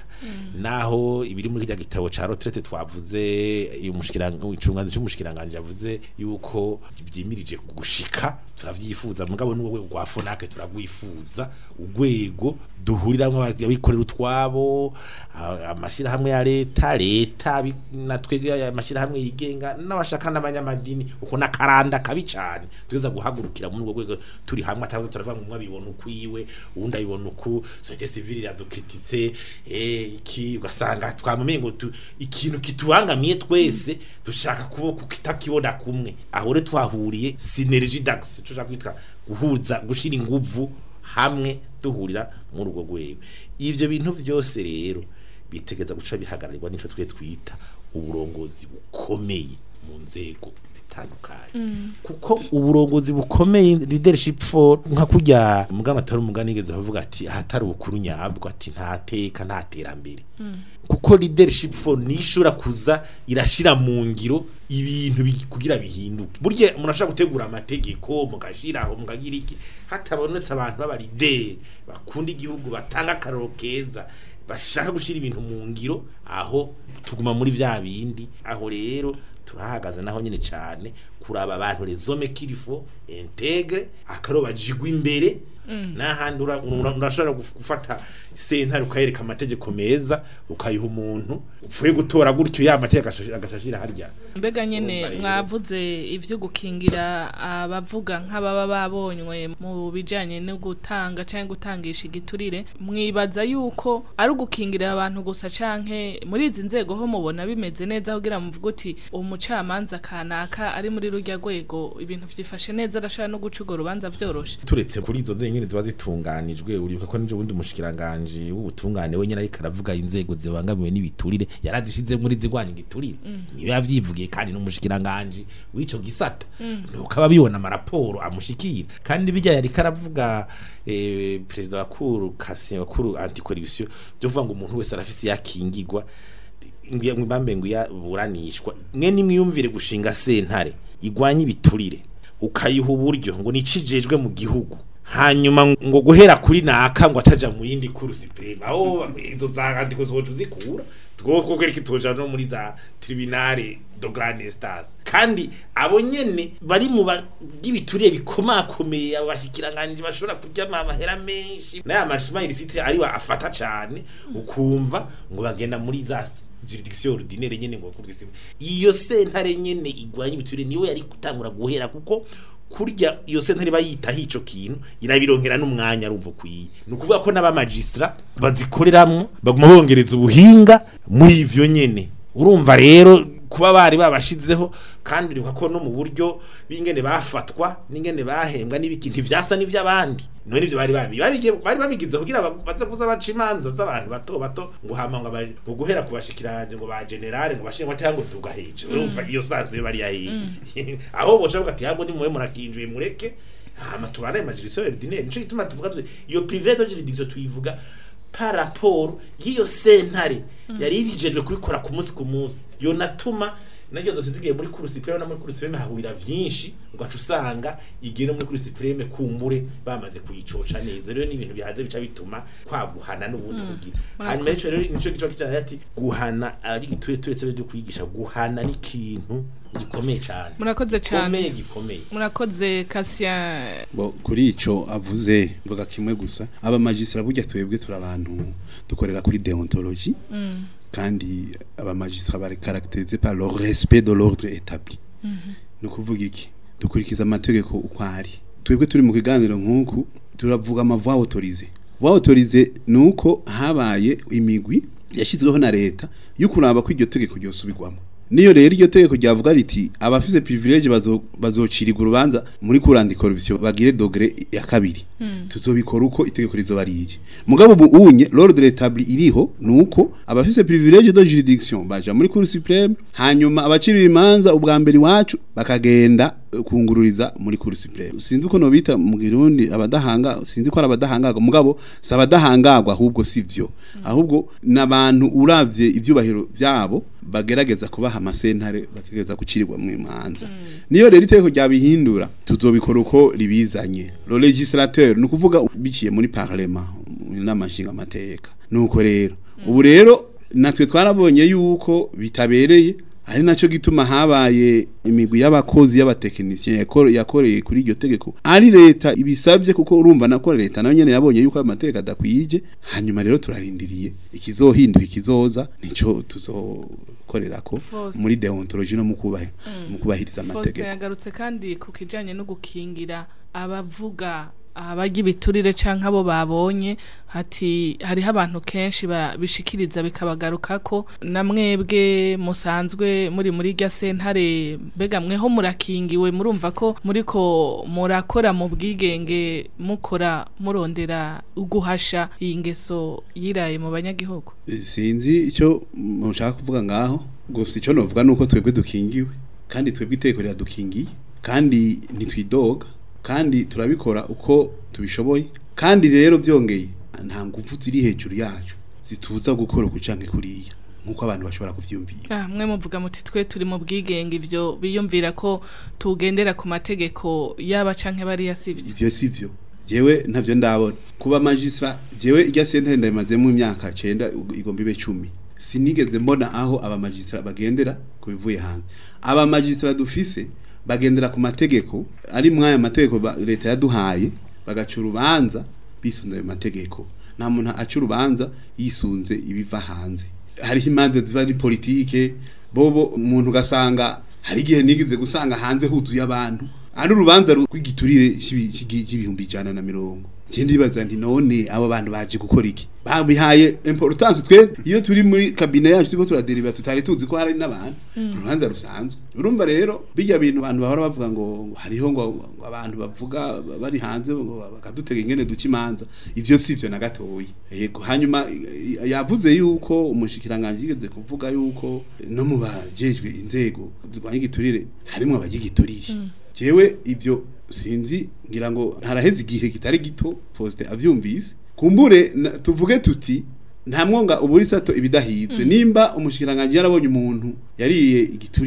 naho ibiri muri kirya gitabo ca retraite twavuze umushikiranganje cy'umushikiranganje yavuze yuko byimirije gushika turavyifuza mugabo n'ubwo rwego rwa fonake turagwifuza urwego duhuriramo abikorera utwabo a- amashirahamwe ya leta leta bi- na twebwe amashirahamwe yigenga n'abashaka n'abanyamadini uko nakaranda kabi cyane tugeza guhagurukira muri urwo rwego turi hamwe atavuze turavuga ngo umwe abibona ukwiwe uwundi abibona uku societe civile iradukrititse eh iki ugasanga twamumenye ngo tu- ikintu kitubangamiye twese dushaka kuboko kitakibona kumwe aho rero twahuriye synergie d'axe tushaka kwitwa guhuza gushira inguvu hamwe duhurira muri urwo rwego ivyo bintu byose rero bitegeza guca bihagararirwa n'ico twe twita uburongozi bukomeye mu nzego zitandukanye kuko uburongozi bukomeye leadership for nka kurya mugama atari umugani igeze bavuga ati ahatari ubukuru nyabwo ati nta teka nta terambere kuko leadership for nishura kuza irashira mu ngiro ibintu bi- kugira bihinduke burya umuntu ashaka gutegura amategeko mugashiraho mukagira iki hatabonetse abantu baba leader bakunda igihugu batanga akaroro keza bashaka gushira ibintu mu ngiro aho tuguma muri vya bindi aho rero turahagaze naho nyine cyane kuraba abantu rezome kirifo integre akaro bajigwa imbere n'ahandi ura- ura- urashobora guf- gufata sentare ukayereka amategeko meza ukayiha umuntu upfuye gutora gutyo ya mategeko agash- agashashira harya mbega nyene Urumva rero. mwavuze ivyo gukingira abavuga nk'ababa babonywe mu bijanye no gutanga canke gutangisha igiturire mwibaza yuko ari ugukingira abantu gusa canke muri izi nzego ho mubona bimeze neza kugira muvuge uti umucamanza kanaka ari muri rurya rwego ibintu vyifashe neza arashobora no guca urwo rubanza vyoroshe turetse kuri izo nzego nyine ziba zitunganijwe uribuka ko n'ejo bundi umushikiranganje w'ubutungane we nyine ariko aravuga inzego zibangamiwe n'ibiturire yarazishize muri zigwanya igiturire niyo yavyivugiye kandi n'umushikiranganje w'ico gisata nuko aba bibona amaraporo amushikira kandi bijya yari karavuga eh, perezida wa kuru kasi wa kuru anticorruption byo kuvuga ngo umuntu wese arafise yakingirwa mbambe ngo yaburanishwa mwe nimwiyumvire gushinga sentare igwanya ibiturire ukayiha uburyo ngo nicijejwe mu gihugu hanyuma ngo guhera kuri naka ngo ataja mu yindi kuru supreme aho izo zandiko zoca uzikura twoko kwereka itoja no muri za tribunale do grande instance kandi abo nyene bari mu bagibituriye bikomakomeye abashikiranganje bashobora kurya amahera menshi n'aya marchement illicite ari wa afata cane ukumva ngo bagenda muri za juridiction ordinaire nyene ngo kurisi iyo sentare nyene igwanya ibiturire niwe yari gutangura guhera kuko kurya iyo sentare bayitaho ico kintu irabironkera n'umwanya arumva kwiye ni ukuvuga ko n'abamagistra bazikoreramwo baguma bongereza ubuhinga muri ivyo nyene urumva rero kuba bari babashizeho kandi uribuka ko no mu buryo b'ingene bafatwa n'ingene bahembwa n'ibiki ntivyasa n'ivy'abandi none ivyo bari babi babige bari babigize kugira ba- baze kuza baca imanza z'abantu bato bato ngo hama ngo abari- ngo guhera ku bashikiranje ngo ba generale ngo bashingwa cyangwa ngo tuga hejuru urumva iyo sanze yo bari yahiye aho boca bavuga ati ahubwo ni muwe murakinjuye mureke hama tubane majiriso ordinaire nico gituma tuvuga tuti iyo privilege de juridiction tuyivuga par rapport y'iyo sentare yari ibijejwe kubikora ku munsi ku munsi yo natuma naryo dose zigiye muri kuru supreme no muri kuru supreme hahurira vyinshi ugaca usanga igiye no muri kuru supreme kumbure bamaze kuyicoca neza rero ni ibintu bihaze bica bituma kwaguhana n'ubundi kugira hanyuma ico rero nico gico kitana ati guhana ari giture turetse byo kwigisha guhana ni ikintu gikomeye cyane murakoze cyane gikomeye gikomeye murakoze Cassien Bo, kuri ico avuze mvuga kimwe gusa aba magistra burya twebwe turi abantu dukorera kuri deontologie kandi aba magistra bari caractérisés par le respect de l'ordre établi no kuvuga iki dukurikiza amategeko uko ari twebwe turi mu kiganiro nk'uku turavuga amavoix autorisé voix autorisé nuko habaye imigwi yashyizweho na leta yo kuraba ko iryo tegeko ryosubirwamo niyo rero iryo tegeko ryavuga riti abafise privilege bazo- bazocirirwa urubanza muri kurandi corruption bagire dogre ya kabiri tuzobikora uko itegeko rizoba rije mugabo ubu unye l'ordre établi iriho nuko abafise privilege de juridiction baja muri cour supreme hanyuma abacira imanza ubwa mbere iwacu bakagenda eh, kungururiza muri cour supreme sinzi uko nobita mu Kirundi abadahanga sinzi ko ari abadahangagwa mugabo si abadahangagwa ahubwo sivyo ahubwo nabantu uravye ivyubahiro vyabo bagerageza kubaha amasentare bategereza gucirirwa mu imanza niyo rero iteko ryabihindura tuzobikora uko ribizanye le legislateur ni ukuvuga biciye muri parlement mu nama nshinga amateka nuko rero ubu rero natwe twarabonye yuko bitabereye ari naco gituma habaye imigwi y'abakozi y'abatekinisiye yakore- yakoreye kuri iryo tegeko ari leta ibisabye kuko urumva nako leta nayo nyene yabonye yuko ayo mategeko adakwije hanyuma rero turarindiriye ikizohinduka ikizoza nico tuzokorerako Faustin. muri deontologie no mu kubaha mu kubahiriza Faustin amategeko yagarutse kandi ku kijanye no gukingira abavuga abarya ibiturire canke abo babonye hati hariho abantu kenshi ba- bishikiriza bikabagarukako na mwebwe musanzwe muri muri rya sentare mbega mweho murakingiwe murumva ko muriko murakora mu bwigenge mukora murondera uguhasha iyi ngeso yiraye mu banyagihugu sinzi icyo mushaka kuvuga ngaho gusa icyo novuga nuko twebwe dukingiwe kandi twebwe iteko riradukingiye kandi ntitwidoga kandi turabikora uko tubishoboye kandi rero byongeye nta ngufu ziri hejuru yacu zituza gukora uku canke kuriya nk'uko abantu bashobora kuvyumvira Ah, mwe muvuga muti twe turi mu bwigenge ivyo biyumvira ko tugendera ku mategeko yaba canke bariya sivyo ivyo sivyo jewe ntavyo ndabona kuba magistra jewe irya sentare ndayimazemo imyaka cenda igomba ibe cumi sinigeze mbona aho aba magistra bagendera ku bivuye hanze aba magistra dufise bagendera ku mategeko ari mwaya mategeko ba- leta yaduhaye bagaca urubanza bisunze ayo mategeko nta muntu aca urubanza yisunze ibiva hanze hariho imanza ziba ari politike bobo umuntu ugasanga hari igihe nigeze gusanga hanze huzuye abantu ari urubanza rw'igiturire cy'ibi- cy'igi- cy'ibihumbi ijana na mirongo ikindi bibaza nti none abo bantu baje gukora iki babihaye importance twe iyo turi muri kabine yacu turiko turaderiva tutari tuzi ko hari n'abantu urubanza rusanzwe urumva rero bijya bintu abantu bahora bavuga ngo ngo hariho ngo ngo abantu bavuga bari hanze ngo bakadutega ingene duca imanza ivyo sivyo na gatoyi yego hanyuma i- i- yavuze yuko umushikiranganje yigeze kuvuga yuko no mu bajejwe inzego zirwanya igiturire harimo abagigiturire jewe ivyo sinzi ngira ngo haraheze igihe kitari gito Faustin avyumvise kumbure na- tuvuge tuti nta mwonga uburi sato ibidahizwe nimba umushikiranganje yarabonye umuntu yariye igiturire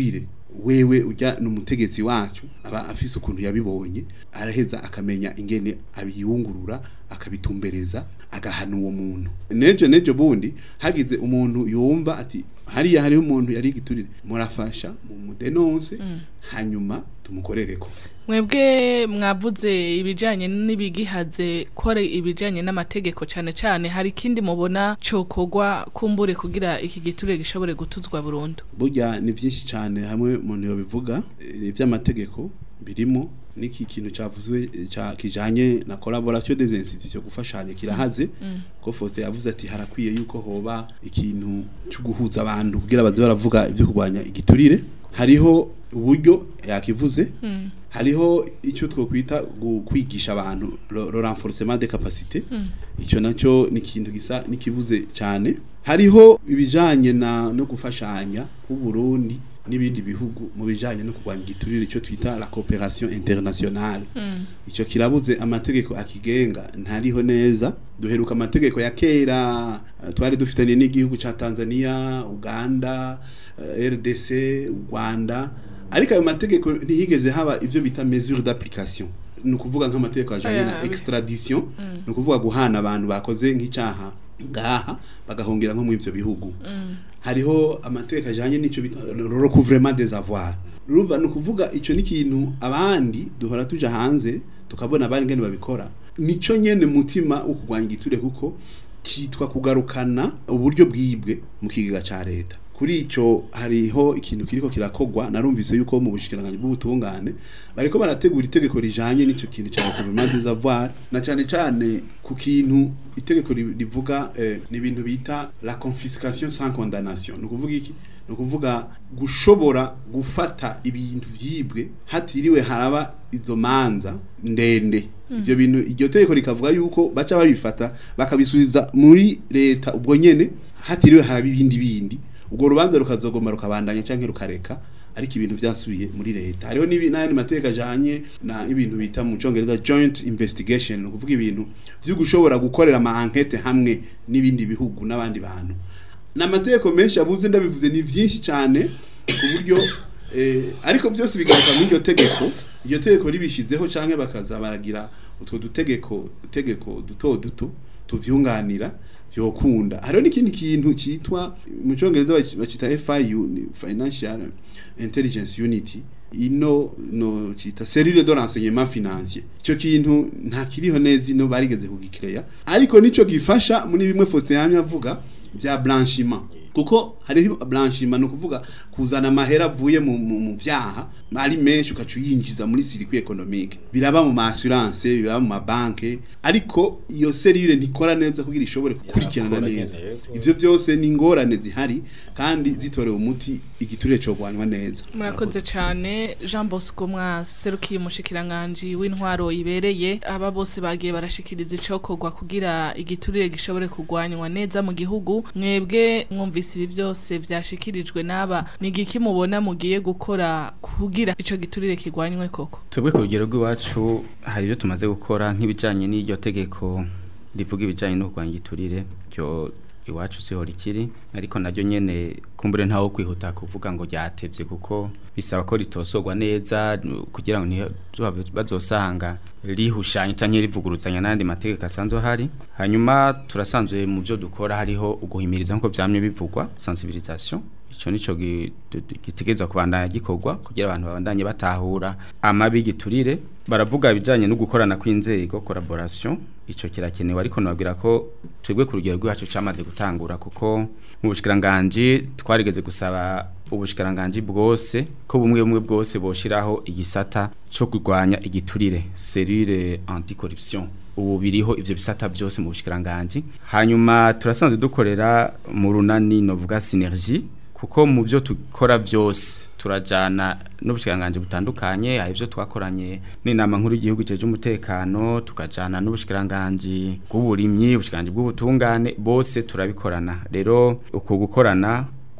wewe ujya n'umutegetsi wacu aba afise ukuntu yabibonye araheza akamenya ingene abiyungurura akabitumbereza agahana uwo muntu nejo nejo bundi hagize umuntu yumva ati hariya hariho umuntu yari igiturire murafasha mu mudenonse hanyuma tumukorereko mwebwe mwavuze ibijanye n'ibigihaze kore ibijanye n'amategeko cyane cyane hari ikindi mubona cokogwa kumbure kugira iki giturire gishobore gutuzwa burundu burya ni byinshi cyane hamwe umuntu yobivuga eh, iby'amategeko birimo n'iki kintu cyavuzwe eh, ca kijanye na collaboration des institutions gufashanya kirahaze ko Faustin yavuze ati harakwiye yuko hoba ikintu cyo guhuza abantu kugira baze baravuga ibyo kurwanya igiturire hariho uburyo yakivuze hariho icyo twokwita gu- kwigisha abantu le le renforcement des capacités icyo nacyo ni ikintu gisa n'ikibuze cyane hariho ibijanye na no gufashanya ku Burundi n'ibindi bihugu mu bijanye no kurwanya igiturire icyo twita la coopération internationale icyo kirabuze amategeko akigenga ntariho neza duheruka amategeko ya kera eh, twari dufitanye n'igihugu ca Tanzania Uganda eh, RDC Rwanda ariko ayo mategeko ntihigeze haba ivyo bita mesure d'application ni ukuvuga nk'amategeko ajanye na Aya, extradition ni ukuvuga guhana abantu bakoze nk'icyaha ngaha bagahungira nko mu ivyo bihugu hariho amategeko ajanye n'ico bita le recouvrement des avoirs urumva ni ukuvuga ico ni ikintu abandi duhora tuja hanze tukabona abandi ngene babikora nico nyene mutima wo kurwanya igiturire kuko kitwa kugarukana uburyo bwibwe mu kigega ca leta kuri ico hariho ikintu kiriko kirakogwa narumvise yuko mu bushikiranganje bw'ubutungane bariko barategura itegeko rijanye n'ico kintu ca recouvrement des avoirs na cane cane ku kintu itegeko ri- rivuga eh, ni ibintu bita la confiscation sans condamnation ni ukuvuga iki ni ukuvuga gushobora gufata ibintu vyibwe hatiriwe haraba izo manza ndende ivyo bintu iryo tegeko rikavuga yuko baca babifata bakabisubiza muri leta ubwo nyene hatiriwe haraba ibindi bindi ubwo rubanza rukazogoma rukabandanya canke rukareka ariko ibintu vyasubiye muri leta hariho n'ibi- n'ayandi mategeko ajanye na ibintu bita mu congereza joint investigation ni ukuvuga ibintu vyo gushobora gukorera ama enquete hamwe n'ibindi bihugu n'abandi bantu n'amategeko menshi abuze ndabivuze ni vyinshi cyane ku buryo eh, ariko byose bigaruka muri iryo tegeko iryo tegeko ribishizeho canke bakaza baragira utwo dutegeko tegeko duto duto tuvyunganira vyokunda hariho n'ikindi kintu citwa mu congereza baci- bacita FIU ni Financial Intelligence Unity ino no cita cellule de renseignement financier ico kintu nta kiriho neza ino barigeze kugikireya ariko nico gifasha muri bimwe Faustin yamye avuga vya blanchiment kuko hariho blanchiment no kuvuga kuzana amahera avuye mu, mu, mu vyaha ari menshi ukacu yinjiza muri circuit économique biraba mu assurance biraba mu mabanke ariko iyo cellule ntikora neza kugira ishobore gukurikirana Yarakora neza nyene, yego. ivyo byose ni ingorane zihari kandi zitorewe umuti igiturire cogwanywa neza murakoze cyane jean bosco mwaserukiye umushikiranganji w'intwaro ibereye aba bose bagiye barashikiriza icokorwa kugira igiturire gishobore kugwanywa neza mu gihugu mwebwe mwumvise ibi byose vyashikirijwe n'aba ni igiki mubona mugiye gukora kugira ico giturire kigwanywe koko twebwe ku rugero rw'iwacu hari ibyo tumaze gukora nk'ibijyanye n'iryo tegeko rivuga ibijyanye no kurwanya igiturire byo iwacu siho rikiri ariko naryo nyene kumbure ntawo kwihuta kuvuga ngo ryatevye kuko bisaba ko ritosorwa neza kugira ngo ntizohave bazosanga rihushanya canke rivuguruzanya n'andi mategeko asanzwe ahari hanyuma turasanzwe mu byo dukora hariho uguhimiriza nk'uko vyamye bivugwa sensibilisation ico nico gi- du- du- gitegerezwa kubandanya gikorwa kugira abantu babandanye batahura amabi giturire baravuga ibijanye no gukorana kw'inzego collaboration ico kirakenewe ariko nababwira ko twebwe ku rugero rwacu camaze gutangura kuko mu bushikiranganje twarigeze gusaba ubushikiranganje bwose ko bumwe bumwe bwose boshiraho igisata co kurwanya igiturire cellule anticorruption ubu biriho ivyo bisata byose mu bushikiranganje hanyuma turasanzwe dukorera mu runani novuga synergie kuko mu byo tukora byose turajana n'ubushikiranganje butandukanye hari ibyo twakoranye n'inama nkuru y'igihugu cyeje umutekano tukajana n'ubushikiranganje bw'uburimyi ubushikiranganje bw'ubutungane bose turabikorana rero uko gukorana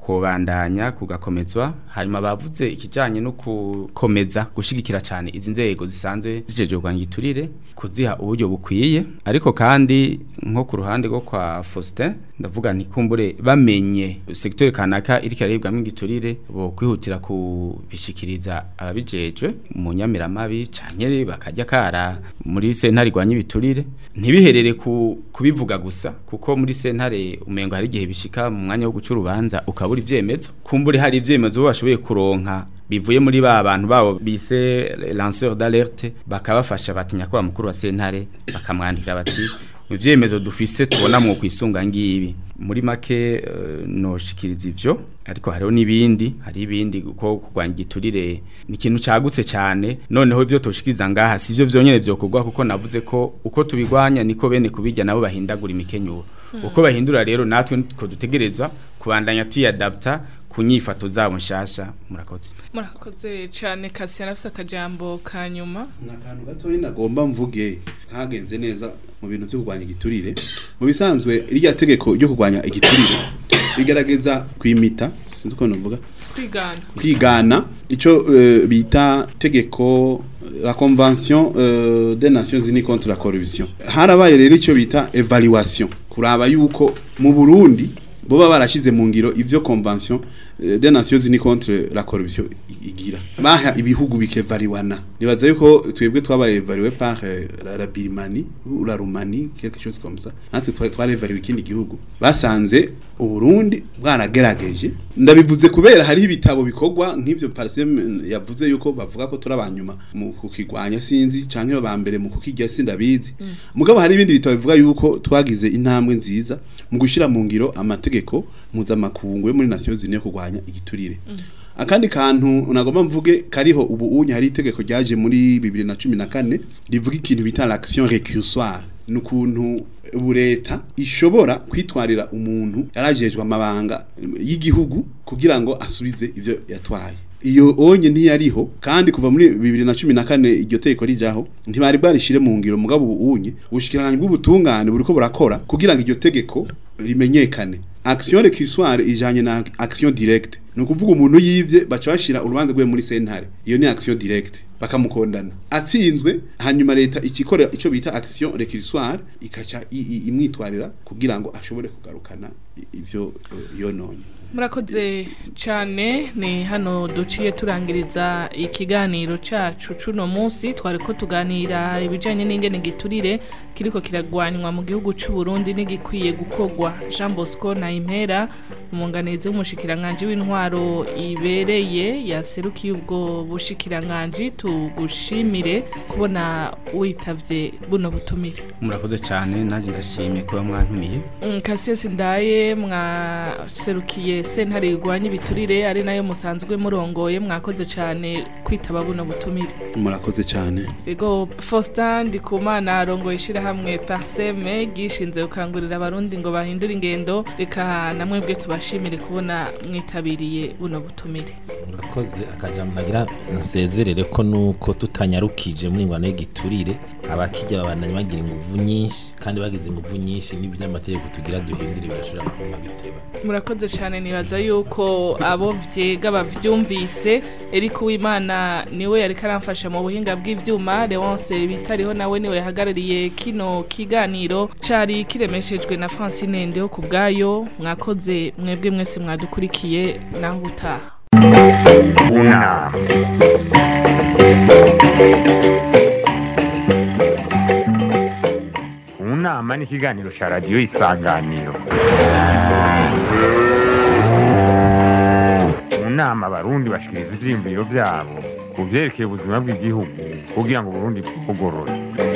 kobandanya kugakomezwa hanyuma bavuze ikijanye no gukomeza gushigikira cyane izi nzego zisanzwe zijeje kurwanya igiturire kuziha uburyo bukwiye ariko kandi nko ku ruhande rwo kwa Faustin ndavuga nti kumbure bamenye secteur kanaka iri karibwamo igiturire bo kwihutira kubishikiriza ababijejwe mu nyamiramabi cankere bakajya kara muri sentare rwanya ibiturire ntibiherere ku kubivuga gusa kuko muri sentare umengo hari igihe bishika mu mwanya wo guca urubanza ukabura ivyemezo kumbure hari ivyemezo bo bashoboye kuronka bivuye muri ba bantu babo bise lanceur d'alerte bakabafasha batinya ko mukuru wa sentare bakamwandika bati ivyemezo dufise tubona mu kwisunga ngibi muri make uh, noshikiriza ivyo ariko hariho nibindi hari ibindi uko kurwanya igiturire ni ikintu cagutse cyane noneho ivyo toshikiriza ngaha sivyo vyonyene vyokorwa kuko navuze ko uko tubigwanya niko bene kubijya nabo bahindagura imikenyuro uko bahindura rero natwe ko dutegerezwa kubandanya tuyadapta kunyifato zabo nshasha murakoze murakoze cyane kasi yarafise akajambo ka nyuma ni akantu gatoya nagomba mvuge kagenze neza mu bintu byo kurwanya igiturire mu bisanzwe irya tegeko ryo kurwanya igiturire rigaragaza kwimita sinzi uko navuga kwigana kwigana icyo uh, bita tegeko la convention uh, des nations unies contre la corruption harabaye rero icyo bita evaluation kuraba yuko mu Burundi boba barashize mu ngiro ivyo convention uh, des nations unies contre la corruption igira baha ibihugu bikevariwana nibaza yuko twebwe twabaye evalué par uh, la, la Birmanie ou la Roumanie quelque chose comme ça natwe twari twari evalué ikindi gihugu basanze uburundi bwaragerageje ndabivuze kubera hari ibitabo bikorwa nk'ivyo parsem yavuze yuko bavuga ko turabanyuma mu kukigwanya sinzi canke ba mbere mu kukijya sindabizi mm. mugabo hari ibindi bitabo bivuga yuko twagize intambwe nziza mu gushira mu ngiro amategeko mpuzamakungu yo muri Nations Unies kurwanya igiturire mm. akandi kantu nagomba mvuge kariho ubu unye hari itegeko ryaje muri 2014 rivuga ikintu bita l'action récursoire nukuntu leta ishobora kwitwarira umuntu yarajejwe amabanga y'igihugu kugira ngo asubize ivyo yatwaye iyo onye ntiyariho kandi kuva muri 2014 iryo teko rijaho ntibari bwarishire mu ngiro mugabo ubunye ubushikiranganje bw'ubutungane buriko burakora kugira ngo iryo tegeko rimenyekane action récursoire ijanye na action directe no kuvuga umuntu yivye baca bashira urubanza rwe muri sentare iyo ni action directe bakamukondana atsinzwe hanyuma leta ikikora ico bita action récursoire ikaca imwitwarira kugira ngo ashobore kugarukana ivyo uh, yononye murakoze cyane ni hano duciye turangiriza ikiganiro cyacu cuno munsi twari ko tuganira ibijyanye n'ingene giturire kiriko kiragwanywa mu gihugu cy'u Burundi n'igikwiye gukogwa Jean Bosco na Impera umunganizi w'umushikiranganje w'intwaro ibereye yaserukiye ubwo bushikiranganje tugushimire kubona witavye buno butumire murakoze cyane nanjye ndashimye kuba mwantumiye Cassius Ndaye mwaserukiye sentare rigwanya ibiturire ari nayo musanzwe murongoye mwakoze cyane kwitaba buno butumire murakoze cyane ego Faustin Ndikumana arongoye ishirahamwe Parseme gishinze gukangurira abarundi ngo bahindure ingendo reka namwe bwe tubashimire kubona mwitabiriye buno butumire murakoze akajambo nagira nsezerere ko nuko tutanyarukije muri ngwana y'igiturire abakijya babandanya bagira inguvu nyinshi kandi bagize inguvu nyinshi n'iby'amategeko tugira duhindure birashobora kuma biteba murakoze cyane nibaza yuko abo vyega bavyumvise Eric Uwimana niwe yari karamfasha mu buhinga bw'ivyuma Leonce bitariho nawe niwe yahagarariye kino kiganiro cari kiremeshejwe na Francine Ndeho kubgayo mwakoze mwebwe mwese mwadukurikiye naho ubutaha unama unama ni ikiganiro cya radiyo isanganiro mu nama abarundi bashikiriza ivyiyumviro vyabo ku vyerekeye ubuzima bw'igihugu kugira ngo uburundi bugorore